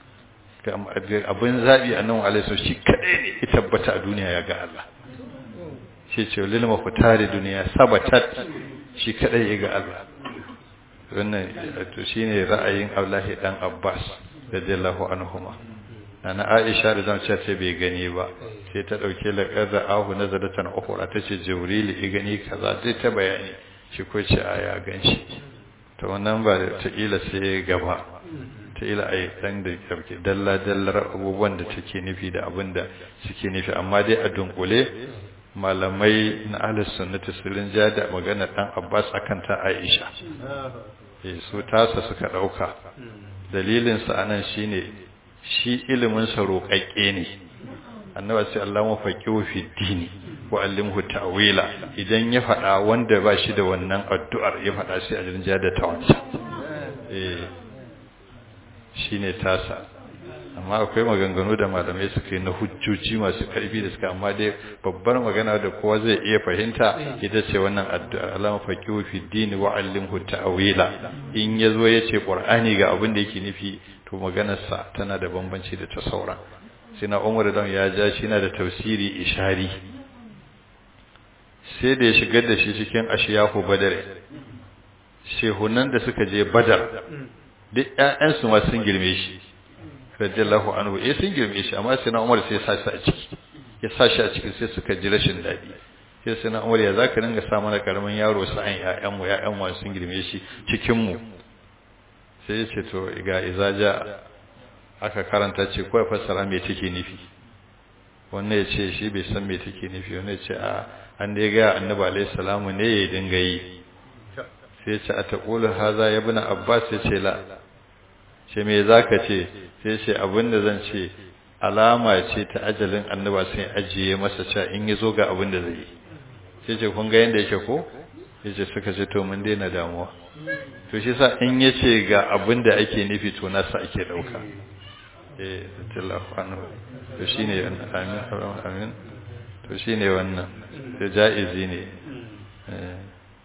abin zabi annabi alaihi shi kadai ne ya tabbata a duniya ya ga Allah shi ce walil mahutari duniya sabatat shi kadai ya ga Allah wannan to shine ra'ayin Abdullahi dan Abbas radiyallahu anhuma na Aisha da zan ce bai gani ba sai ta dauke laqad ahu nazaratan ukhra tace Jibril ya gani kaza sai ta bayani shi ko ce aya ganshi to wannan ba ta ila sai gaba ta ila ai dan da yake dalla dallar abubuwan da take nufi da abin da suke nufi amma dai a dunkule malamai na ahlus sunnati sun ja da magana dan Abbas akan ta Aisha eh su tasa suka dauka dalilin sa anan shine shi ilimin sa roƙaƙe ne annabi sai Allah mafaqihu fi dini wa allimhu ta'wila idan ya faɗa wanda ba shi da wannan addu'ar ya faɗa sai a jinja da ta wancan eh shine tasa amma akwai maganganu da malamai suka yi na hujjoji masu karfi da suka amma dai babbar magana da kowa zai iya fahimta ita ce wannan addu'a Allah mafaqihu fi dini wa allimhu ta'wila in yazo yace qur'ani ga abin da yake nufi to maganarsa tana da bambanci da ta saura sai na umar dan ya ja shi na da tafsiri ishari sai da ya shigar da shi cikin ashiyahu badare shehunan da suka je badar duk ƴaƴansu ma sun girme shi radiyallahu anhu eh sun girme shi amma sai na umar sai ya sa shi a ciki ya sa shi a ciki sai suka ji rashin daɗi sai sai na umar ya zaka dinga sa mana karamin yaro sa'an ƴaƴanmu ƴaƴanmu sun girme shi cikin mu sai ya ce to ga izaja aka karanta ce kawai fassara me take nufi wannan ya ce shi bai san me take nufi wannan ya ce a an dai ga annabi alaihi salamu ne ya dinga yi sai ya ce a taqulu haza ya ibn abbas ya ce la ce me zaka ce sai ce abinda zan ce alama ce ta ajalin annaba sai ajiye masa cewa in yazo ga abin da zai yi sai ce kun ga yanda yake ko yace suka ce to mun daina damuwa to shi sa in yace ga abin da ake nufi to nasa ake dauka eh sallallahu anhu to shine amin amin to shine wannan da jaizi ne eh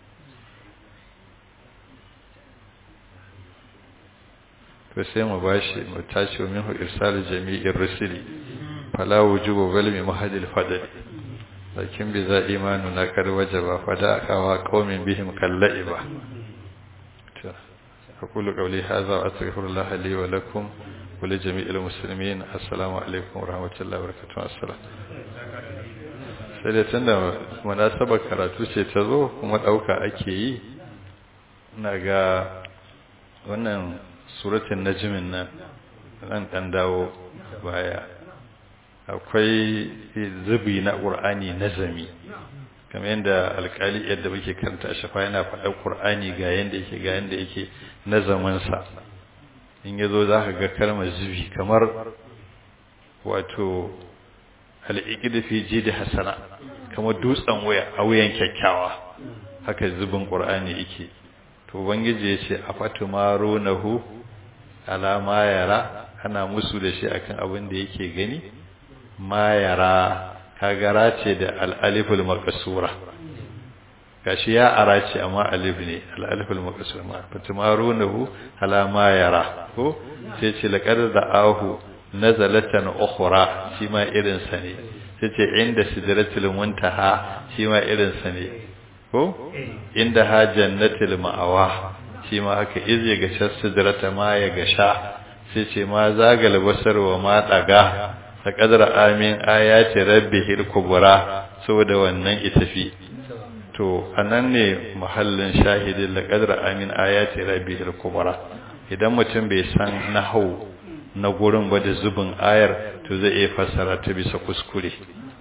to sai mu bashi mu tashi minhu irsal jami'ir rusuli fala wujubu bal mi mahadil fadl lakin bi za imanu na kar wajaba fada kawa qaumin bihim kallaiba to aqulu qawli hadha wa astaghfirullah li wa lakum wa li jami'il muslimin assalamu alaikum wa rahmatullahi wa barakatuh assalam sai da tunda munasabar karatu ce ta zo kuma dauka ake yi ina ga wannan suratun najmin nan nan dan dawo baya akwai zubi na qur'ani nazami kamar yadda alkali yadda muke karanta shafa yana faɗa qur'ani ga yanda yake ga yanda yake nazamin sa in yazo zaka ga kalmar zubi kamar wato al-iqd fi jidi hasana kamar dutsen waya a wuyan kyakkyawa haka zubin qur'ani yake to ubangiji yace afatumarunahu ala ma yara ana musu da shi akan abin da yake gani ma yara kagara ce da al-aliful maqsura gashi ya ara ce amma alif ne al-aliful maqsura ma fatumarunahu ala ma yara ko sai ce laqad da'ahu nazalatan ukhra shi ma irin sa ne sai ce inda sidratul muntaha shi ma irin sa ne ko inda ha jannatul ma'awa shi ma haka iz ya gasha sidrata ma ya gasha sai ce ma zagal basar wa ma daga ta kadara amin ayati rabbihil kubra saboda wannan itafi to anan ne mahallin shahidin la kadara amin ayati rabbihil kubra idan mutum bai san nahau na gurin ba da zubin ayar to zai iya fassara ta bisa kuskure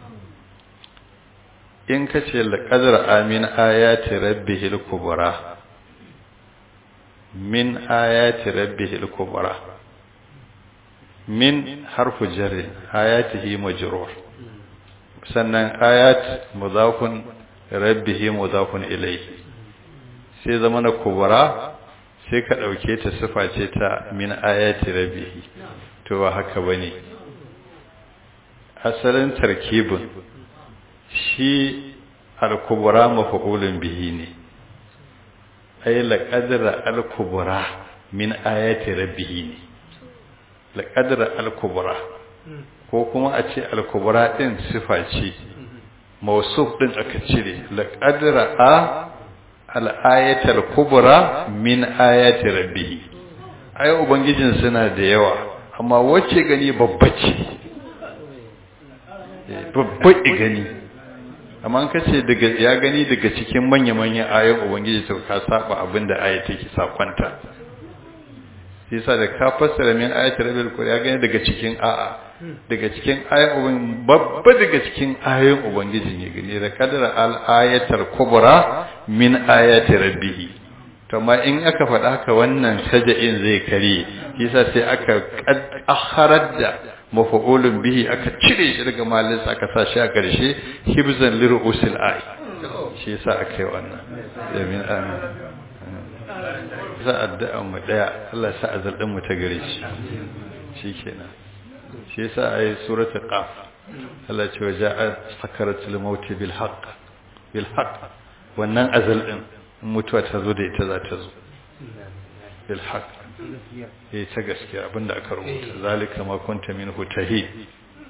in ka ce laƙadar amin ayati rabbihil kubra min ayati rabbihil kubra min harfu jarri ayatihi majrur sannan ayat mudafun rabbihi mudafun ilayhi sai zama na kubra sai ka dauke ta sifa ce ta min ayati rabbihi to ba haka bane asalin tarkibin shi al-kubra maf'ulun bihi ne ay laqadra al-kubra min ayati rabbih ne laqadra al-kubra ko kuma a ce al-kubra din sifa ce mawsuf din aka cire laqadra a al-ayati al-kubra min ayati rabbih ai ubangijin suna da yawa amma wacce gani babba ce babba gani amma ka ce daga ya gani daga cikin manya-manyan ayoyin ubangiji to ka saba abin da aya take sakonta yasa da ka fassara min ayatul rabbil qur'an ya gani daga cikin a'a daga cikin ayoyin ubangiji babba daga cikin ayoyin ubangiji ne gani da kadara al ayatul kubra min ayati rabbih to amma in aka faɗa haka wannan saja'in zai kare yasa sai aka akharar da mafa'ulun bihi aka cire shi daga malinsa aka sa shi a ƙarshe hibzan liru'usil ai shi yasa aka yi wannan yamin amin za a addu'a mu daya Allah sa azal din mu ta gare shi shikenan shi yasa ayi suratul qaf Allah ce wa ja'a sakaratul maut bil haqq bil haqq wannan azal din mutuwa ta zo da ita za ta zo bil haqq eh ta gaskiya abinda aka rubuta zalika ma kunta minhu tahid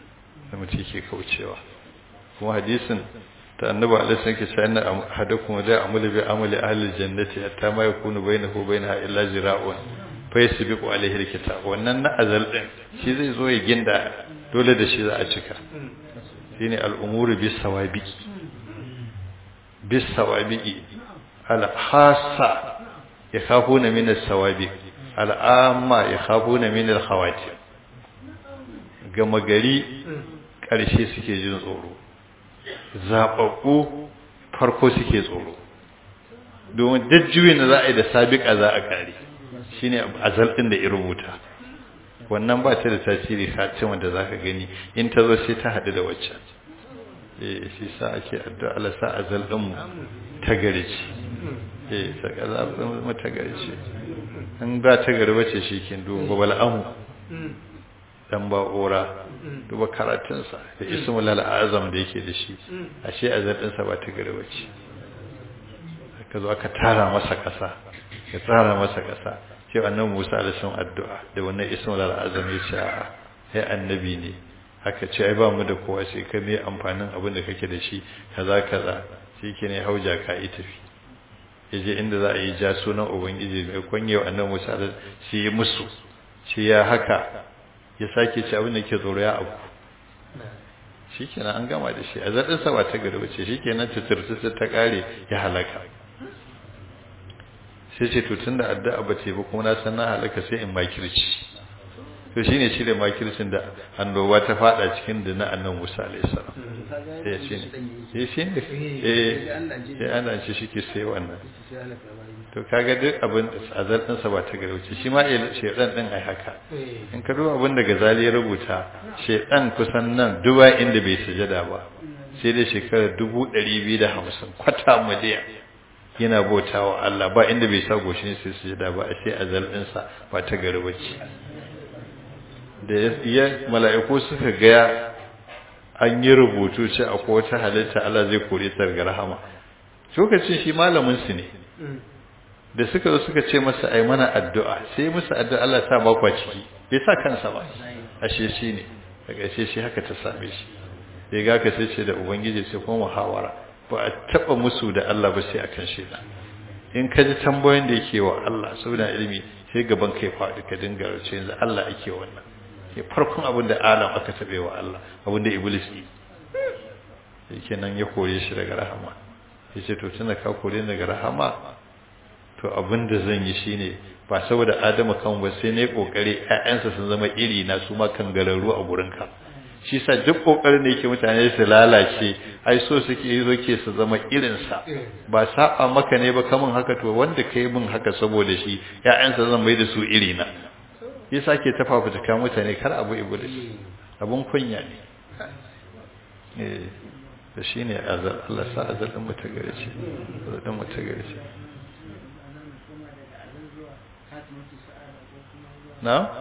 da mutum ke kaucewa kuma hadisin ta annabi alaihi sallam ke cewa inna hadakum da amali bi amali ahli jannati hatta ma yakunu bainahu bainaha illa zira'un fa yasbiqu alaihi alkitab wannan na azal din shi zai zo ya ginda dole da shi za a cika shine al'umuru bis sawabiqi bis sawabiqi al khassa yakhafuna min as-sawabiq al amma yakhafuna min al khawatim gama gari ƙarshe suke jin tsoro zaɓaɓɓu farko suke tsoro domin dajjuwi na za a yi da sabiƙa za a ƙare shi ne azal ɗin da ya rubuta wannan ba ta da tasiri hatima da za ka gani in ta zo sai ta haɗu da waccan eh shi sa ake addu'a Allah sa azal ɗinmu ta gari ce eh sa azal ɗinmu ta gari ce in ba ta gari bace shi kin duba bal'amu dan ba'ura duba karatunsa da ismul al'azam da yake da shi ashe azadinsa ba ta gari bace ka zo aka tara masa kasa ka tsara masa kasa sai annabi Musa alaihi addu'a da wannan ismul al'azam ya ce a ai annabi ne haka ce ai ba mu da kowa sai ka me amfanin abin da kake da shi kaza kaza shi ke ne hauja ka yi tafi yaje inda za a yi ja sunan ubangiji mai kunyewa annabi Musa sai ya musu shi ya haka ya sake ci abin da ke tsoro ya abu shi kenan an gama da shi a zaɗinsa ba ta gari wace shi kenan tuturtutur ta ƙare ya halaka sai ce tutun da addu'a ba ce ba kuma na san na halaka sai in makirci to shine shi da makircin da annoba ta fada cikin da na annan Musa alayhi salam eh shine eh shine eh eh ana ci shike sai wannan to kaga duk abin azal din sa ba ta garauci shi ma shedan din ai haka in ka duba abin da Gazali ya rubuta shedan kusan nan duba inda bai sujada ba sai da shekarar 250 kwata miliyan yana bautawa Allah ba inda bai sa goshin sai sujada ba sai azal din sa ba ta garauci da ya mala'iku suka gaya an yi rubutu ce akwai wata halitta Allah zai kore ta daga rahama lokacin shi malamin su ne da suka zo suka ce masa ai mana addu'a sai musu addu'a Allah ta ba kwa ciki bai sa kansa ba ashe shi ne daga ashe shi haka ta same shi ya ga ka sai ce da ubangiji sai kuma muhawara ba a taba musu da Allah ba sai akan shi in ka ji tambayoyin da yake wa Allah saboda ilimi sai gaban kai faɗi ka dinga race yanzu Allah ake wannan ke farkon abin da alam aka taɓe wa Allah abin da iblis yi yake nan ya kore shi daga rahama ya ce to tunda ka kore daga rahama to abin da zan yi shine ba saboda adamu kan ba sai ne kokari ƴaƴansa sun zama iri na su ma kan gararru a gurinka shi sa duk kokarin da yake mutane su lalace ai so suke yi zoke su zama irin sa ba saba maka ne ba kamun haka to wanda kai min haka saboda shi ƴaƴansa zan mai da su iri na yasa ke tafa fituka mutane kar abu iblis abun kunya ne eh da shine azal Allah sa azal din muta gare shi azal din muta gare shi na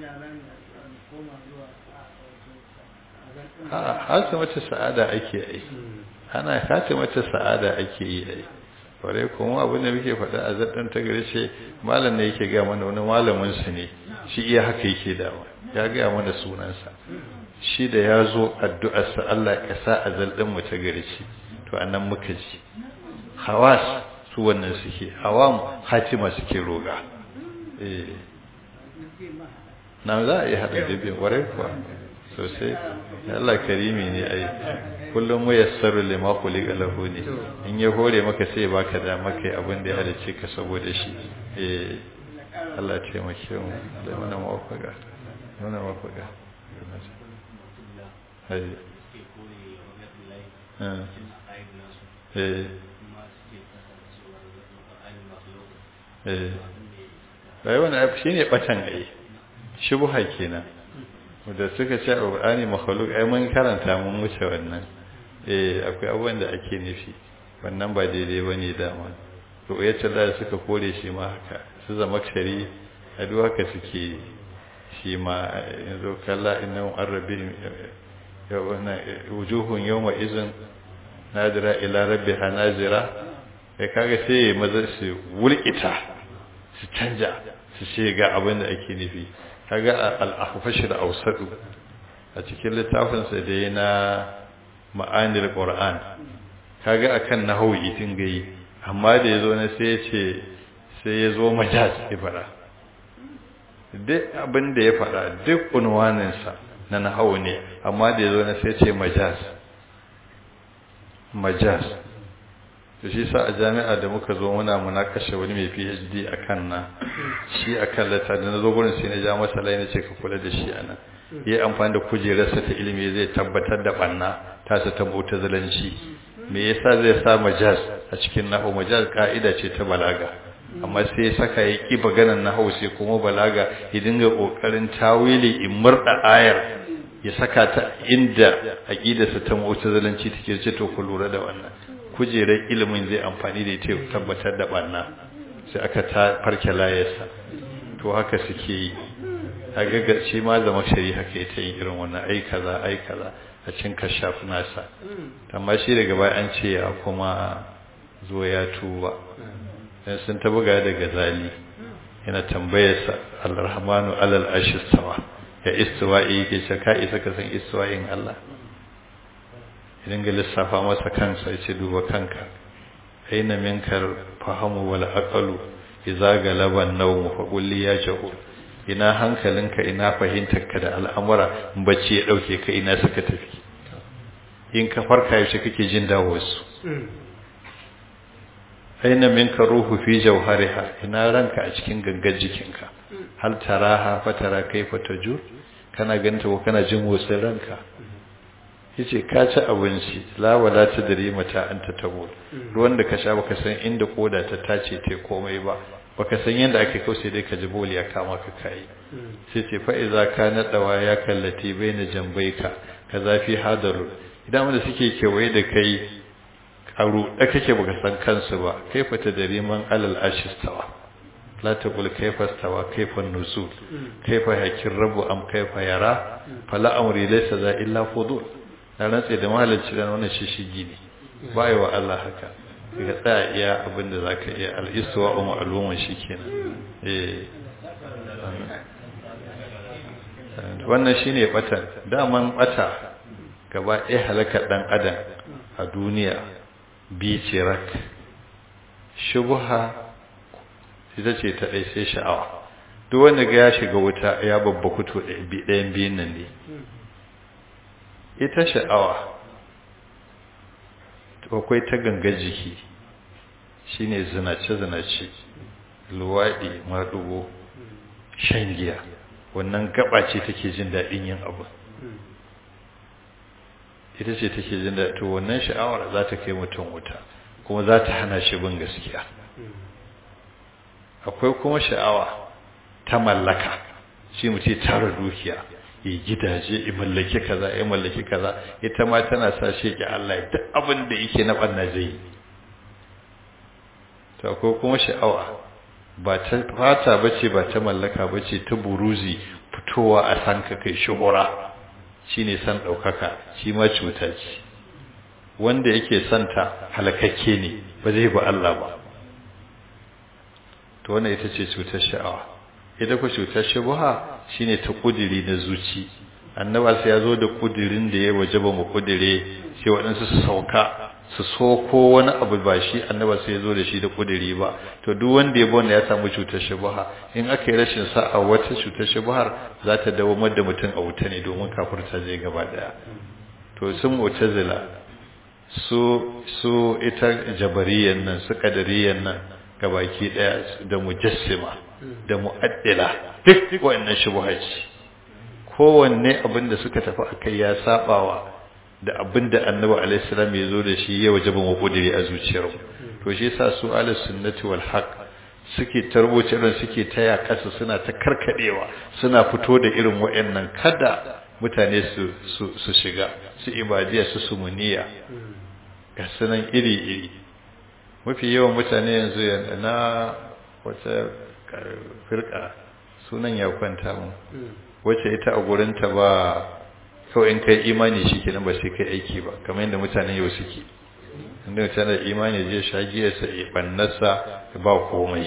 a hasa mata sa'ada ake yi ana hasa mata sa'ada ake yi ai kware kuma abin da muke faɗa a zaɗin ta gare ce malam ne yake gaya mana wani malamin su ne shi iya haka yake dawa ya gaya mana sunansa shi da ya zo addu'arsa Allah ya sa a zalɗin mu ta gare shi to anan muka ji hawas su wannan suke hawam hatima suke roga eh na za a yi haɗa da biyan ƙwarai kuwa sosai Allah karimi ne ai kullum mu yassaru lima khuliqa lahu ne in ya hore maka sai baka da maka abin da ya halice ka saboda shi eh Allah ya taimake mu da mana mawafaka mana mawafaka hai eh eh bai wannan shine batan ai shubha kenan da suka ce alqur'ani makhluq ai mun karanta mun wuce wannan eh akwai abubuwan da ake nufi wannan ba daidai bane dama ru'yatul da suka kore shi ma haka su zama shari a duk haka suke shi ma yanzu kalla innahu arabi yawana wujuhun yawma izin nadira ila rabbiha nazira kai kaga sai maza su wulkita su canja su ce ga abin da ake nufi kaga al-ahfash da ausadu a cikin littafinsa da ya na ma'anil qur'an kaga akan nahwu itin gai amma da yazo na sai ya ce sai ya zo majaz ya fara duk abin da ya fara duk unwaninsa na nahwu ne amma da yazo na sai ya ce majaz majaz to shi sa a jami'a da muka zo muna munakashe wani mai PhD akan na shi akan lata da nazo gurin sai na ja masa lai na ce ka kula da shi anan yayi amfani da kujerarsa ta ilimi zai tabbatar da banna ta sa ta mu'tazilanci me yasa zai sa majaz a cikin nahwu majaz ka'ida ce ta balaga amma sai ya saka ya ki maganar nahwu sai kuma balaga ya dinga kokarin tawili in murda ayar ya saka ta inda aqidarsa ta mu'tazilanci take ce to ku lura da wannan kujerar ilimin zai amfani da ita tabbatar da banna sai aka ta farke layarsa to haka suke yi a gaggace ma zama shari haka ita yin irin wannan ai kaza ai kaza a cin kashaf nasa amma shi daga baya an ce ya kuma zo ya tuba dan sun ta buga da gazali yana tambayarsa al-rahmanu alal arshi stawa ya istiwa'i yake ce ka isa ka san istiwa'in Allah idan ga lissafa masa kansa ya ce duba kanka aina minkar fahamu wal aqalu idza galaba an-nawm fa qul ya jahul ina hankalinka ina fahimtarka da al'amura bacci ya dauke ka ina suka tafi in ka farka yaushe kake jin dawo su aina minka ruhu fi jawhariha ina ranka a cikin gangar jikinka hal taraha fatara kaifa tajur kana ganta ko kana jin motsin ranka yace ka ci abinci la wala tadri mata anta tabul ruwan da ka sha baka san inda koda ta tace te komai ba baka san yanda ake kau sai dai ka ji boli ya kama ka kai sai ce fa iza kana dawa ya kallati baina jambaika kaza fi hadaru idan wanda suke kewaye da kai karu da kake baka san kansu ba kaifa tadri man alal ashistawa la taqul kaifa stawa kaifa nuzul kaifa hakir rabu am kaifa yara fala amri laysa za illa fudul na rantse da mahalicci da wannan shishigi ne ba yi wa Allah haka ka tsaya iya abin da za ka iya al'istuwa umu al'umman shi kenan wannan shi ne ɓatan daman ɓata gaba ɗaya halakar ɗan adam a duniya biyu ce rak shubuha ita ce ta ɗai sai sha'awa duk wanda ga ya shiga wuta ya babba kuto ɗayan biyun nan ne ita sha'awa akwai ta gangar jiki shine zinace-zinace luwaɗi maɗugo shan giya wannan gaba ce take jin daɗin yin abu ita ce take jin daɗi to wannan sha'awar za ta kai mutum wuta kuma za ta hana shi bin gaskiya akwai kuma sha'awa ta mallaka shi mutum tara dukiya ya gidaje ya mallaki kaza ya mallaki kaza ita ma tana sa shi ki Allah duk abin da yake na banna zai to ko kuma sha'awa ba ta fata bace ba ta mallaka bace ta buruzi fitowa a san ka kai shuhura shine san daukaka shi ma cuta ce wanda yake santa halakakke ne ba zai ba Allah ba to wannan ita ce cutar sha'awa ita ku cutar shubha shine ta kudiri na zuci annaba sai ya zo da kudirin da ya wajaba mu kudire sai waɗansu su sauka su soko wani abu ba shi annaba sai ya zo da shi da kudiri ba to duk wanda ya bonda ya samu cutar shubha in aka yi rashin sa'a wata cutar shubhar za ta dawo da mutum a wuta ne domin kafirta zai gaba daya to sun mu'tazila su su ita jabariyan nan su kadariyan nan gabaki daya da mujassima da mu'addila duk wannan shubhaci kowanne abin da suka tafi akai ya sabawa da abin da annabi alaihi salam ya zo da shi ya wajaba mu kudiri a zuciyar to shi yasa su ahlus sunnati wal haqq suke tarboce ran suke taya kasa suna ta karkadewa suna fito da irin wayannan kada mutane su su su shiga su ibadiya su sumuniya ga sunan iri iri mafi yawan mutane yanzu na wata firka sunan ya kwanta mu wacce ita a gurinta ba kawai in kai imani shi kenan ba sai kai aiki ba kamar yadda mutanen yau suke inda mutane da imani zai shagiyarsa ya bannarsa ba komai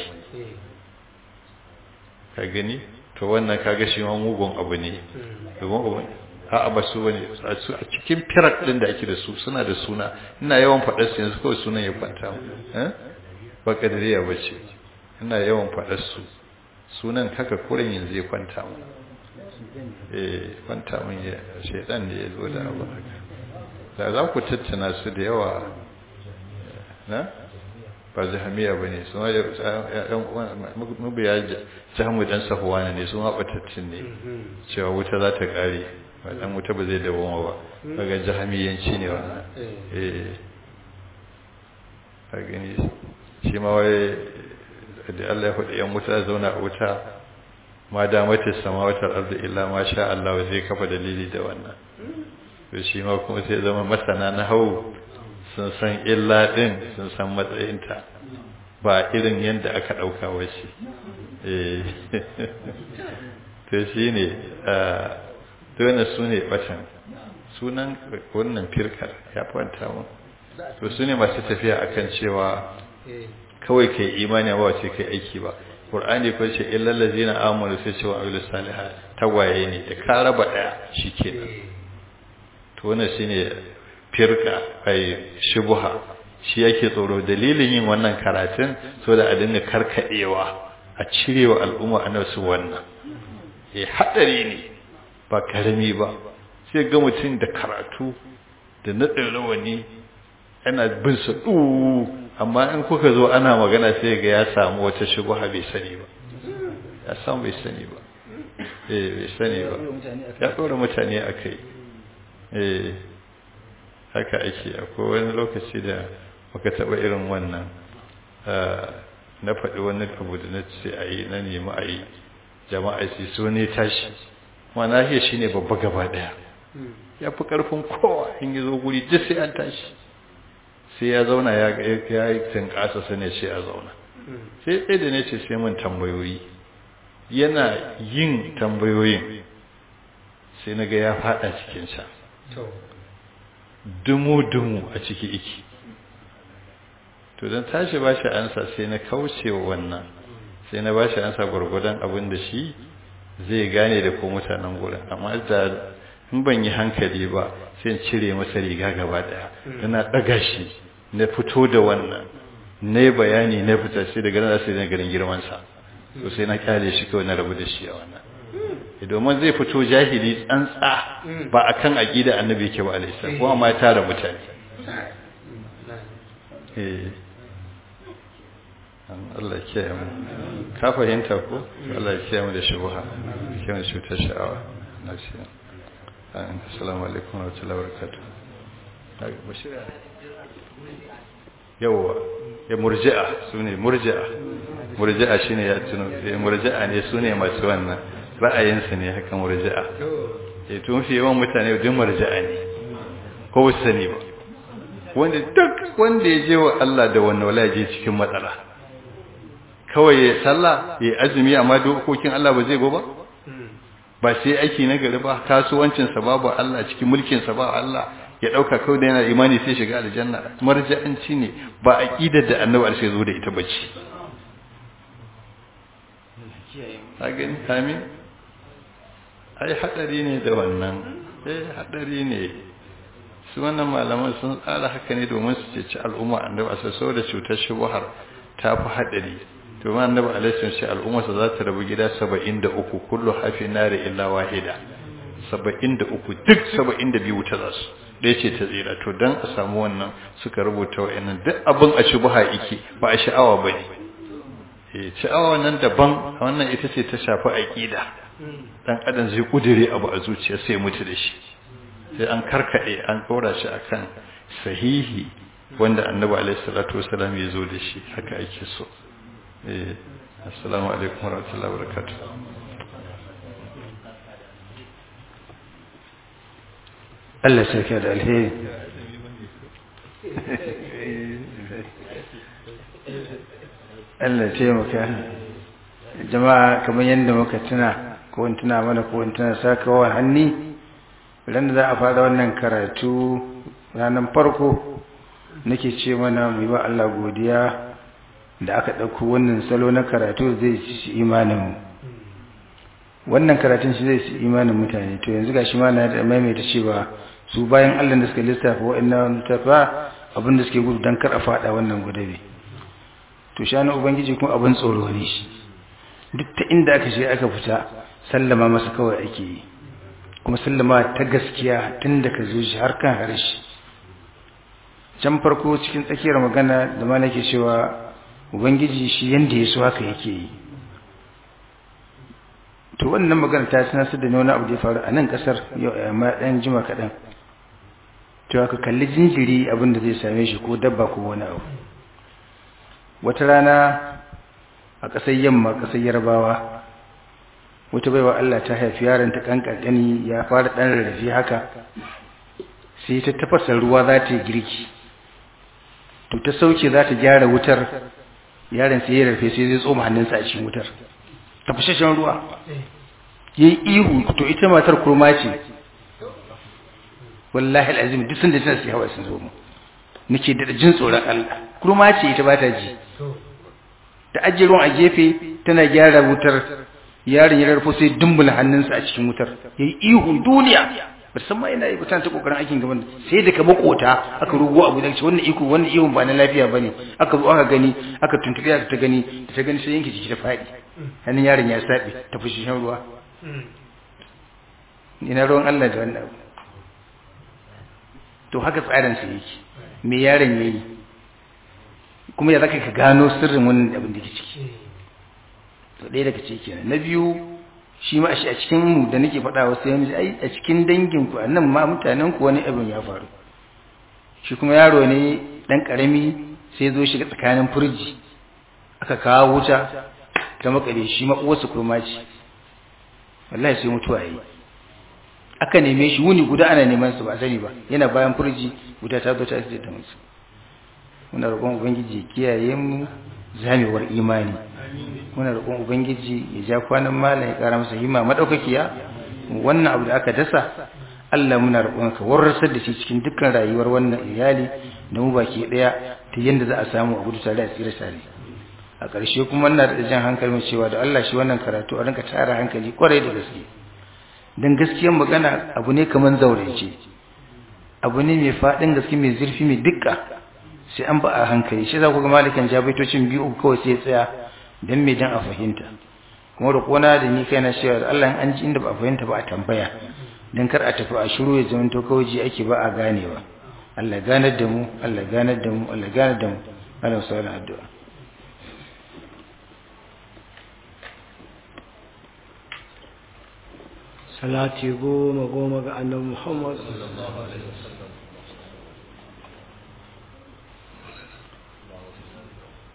ka gani to wannan kaga shi ma mugun abu ne domin a'a ba su bane a cikin firak din da ake da su suna da suna ina yawan faɗar su yanzu kawai sunan ya kwanta mu eh ba kadariya bace ina yawan faɗar su sunan haka kurin yanzu ya kwanta mu eh kwanta mun ya shedan ne ya zo da abu haka da za ku tattana su da yawa na ba jahamiya ba ne su mabiya jahamu dan sahuwana ne su maɓatattun ne cewa wuta za ta ƙare ba ɗan wuta ba zai dawoma ba daga jahamiyanci ne wannan eh a gani shi ma wai da Allah ya faɗi yan wuta zauna a wuta ma damata samawatar ardu illa ma sha Allah zai kafa dalili da wannan to shi ma kuma sai zama masana na hau sun san illa din sun san matsayinta ba irin yadda aka ɗauka wace to shi ne dole su ne batan sunan wannan firkar ya kwanta mu to su ne masu tafiya akan cewa kawai kai imani ba wace kai aiki ba Qur'ani ko ce illal ladzina amanu sai cewa ayyul salihat tagwaye ne da ka raba daya shikenan to wannan shine firka ai shubha shi yake tsoro dalilin yin wannan karatun so da a dinga karkadewa a cirewa al'umma annabi su wannan eh hadari ne ba karami ba sai ga mutum da karatu da nadin rawani yana bin su amma in kuka zo ana magana sai ga ya samu wata shubha bai sani ba ya samu bai sani ba eh bai sani ba ya dora mutane akai eh haka ake akwai wani lokaci da muka taba irin wannan na faɗi wani abu da na ce a yi na nemi a yi jama'a su so ne tashi ma nahiyar shi ne babba gaba ɗaya ya fi ƙarfin kowa in yi zo guri duk sai an tashi sai ya zauna ya yi tunƙasa su ne sai a zauna sai ɗaya da ne ce sai mun tambayoyi yana yin tambayoyin sai na ga ya faɗa cikinsa dumu-dumu a ciki iki to don tashi ba shi ansa sai na kauce wa wannan sai na ba shi ansa gwargwadon abin da shi zai gane da ko mutanen gurin amma da in ban yi hankali ba sai in cire masa riga gaba daya ina daga shi na fito da wannan na yi bayani na fita sai daga nan sai na garin girmansa to sai na kyale shi kawai na rabu da shi a wannan domin zai fito jahili tsantsa ba a kan aƙida annabi yake ba alaisa kuma ma ya tara mutane Allah kiyaye mu ka fahimta ko Allah ya kiyaye mu da shubha kiyaye mu cutar sha'awa na shi assalamu alaikum wa rahmatullahi wa barakatuh yawa ya murji'a sune murji'a murji'a shine ya tuno murji'a ne sune masu wannan ra'ayinsa ne haka murji'a eh to mafi yawan mutane duk murji'a ne ko ba sani ba wanda duk wanda ya je wa Allah da wannan wala je cikin matsala kawai ya sallah ya azumi amma dokokin Allah ba zai go ba ba sai aiki na gari ba kasuwancin sa babu Allah cikin mulkin sa ba Allah ya dauka kawai da yana imani sai shiga aljanna marja'anci ne ba aqidar da annabi alshe zo da ita bace agin amin ai hadari ne da wannan eh hadari ne su wannan malaman sun tsara haka ne domin su ceci al'umma annabi a sasso da cutar shubuhar ta fi hadari domin annabi alaihi sai al'umma sa za ta rabu gida 73 kullu hafi nari illa wahida 73 duk 72 wuta za su da ce ta tsira to dan a samu wannan suka rubuta wa'annan duk abin a shubuha yake ba a sha'awa bane eh sha'awa nan daban wannan ita ce ta shafi aqida dan adam zai kudure abu a zuciya sai mutu da shi sai an karkade an dora shi akan sahihi wanda annabi alaihi salatu wasallam ya zo da shi haka ake so eh assalamu alaikum warahmatullahi wabarakatuh Allah sarki da alheri Allah taimaka jama'a kamar yadda muka tuna ko in tuna mana ko in tuna sakawa hanni ran da za a fara wannan karatu ranar farko nake ce mana mu yi wa Allah godiya da aka ɗauko wannan salo na karatu zai ci imaninmu wannan karatun shi zai su imanin mutane to yanzu ga shi ma na da maimaita cewa su bayan allah da suka lissafa wa'annan tafa abin da suke gudu don kar a fada wannan gudabe to shanu ubangiji kuma abin tsoro ne shi duk ta inda aka shiga aka fita sallama masa kawai ake yi kuma sallama ta gaskiya tun da ka zo shi har kan harshe can farko cikin tsakiyar magana da ma nake cewa ubangiji shi yanda ya so haka yake yi to wannan magana ta tunasar da wani abu da ya faru a nan kasar yau amma dan jima kaɗan to aka kalli jinjiri abin da zai same shi ko dabba ko wani abu wata rana a ƙasar yamma ƙasar yarbawa wata baiwa Allah ta haifi yaron ta kankani ya fara ɗan rarrafe haka sai ta tafasa ruwa za ta yi girki to ta sauke za ta gyara wutar yaron sai ya rarrafe sai zai tsoma hannunsa a cikin wutar tafashashen ruwa ya yi ihu to ita matar kurma ce wallahi al'azim duk sun da tana sai hawa sun zo mu nake da jin tsoron Allah kurma ce ita ba ta ji ta ajiye ruwan a gefe tana gyara wutar yaron ya rarfo sai dumbula hannunsa a cikin wutar ya yi ihun duniya ba san ma yana yi ta kokarin aikin gaban sai da ka makota aka rugo abu da wannan iko wannan ihun ba na lafiya bane aka zo aka gani aka tuntuɓe aka ta gani da ta gani sai yanke jiki ta faɗi hannun yaron ya saɓe ta fushi shan ruwa ina ruwan Allah da wannan abu to haka tsarin sa yake me yaron yayi kuma ya zaka ka gano sirrin wannan abin da ke ciki to ɗaya daga ciki kenan na biyu shi ma a cikin mu da nake faɗa wasu yanzu ai a cikin dangin ku annan ma mutanen ku wani abin ya faru shi kuma yaro ne dan karami sai zo shiga tsakanin furji aka kawo wuta ta makare shi ma uwarsa kurma ce wallahi sai mutuwa yi aka neme shi wuni guda ana neman su ba sani ba yana bayan furji guda ta zo ta ce ta musu muna roƙon ubangiji ya kiyaye mu zamewar imani muna roƙon ubangiji ya ja kwanan malam ya ƙara masa himma madaukakiya wannan abu da aka dasa Allah muna roƙon ka warrasar da shi cikin dukkan rayuwar wannan iyali da mu baki daya ta yanda za a samu a gudu tare a tsira tare a ƙarshe kuma ina da jan hankalin cewa da Allah shi wannan karatu a rinka tara hankali kwarai da gaske dan gaskiyar magana abu ne kaman zaurance abu ne mai faɗin gaske mai zurfi mai dukka sai an ba a hankali shi za ku ga malikan jabaitocin biyu kawai sai ya tsaya dan me dan a fahimta kuma da kona da ni kaina cewa da Allah an ji inda ba a fahimta ba a tambaya dan kar a tafi a shiru ya zama to kawai ji ake ba a ganewa Allah ganar da mu Allah ganar da mu Allah ganar da mu Allah sallallahu addu'a salati goma goma ga annabi Muhammad sallallahu alaihi wasallam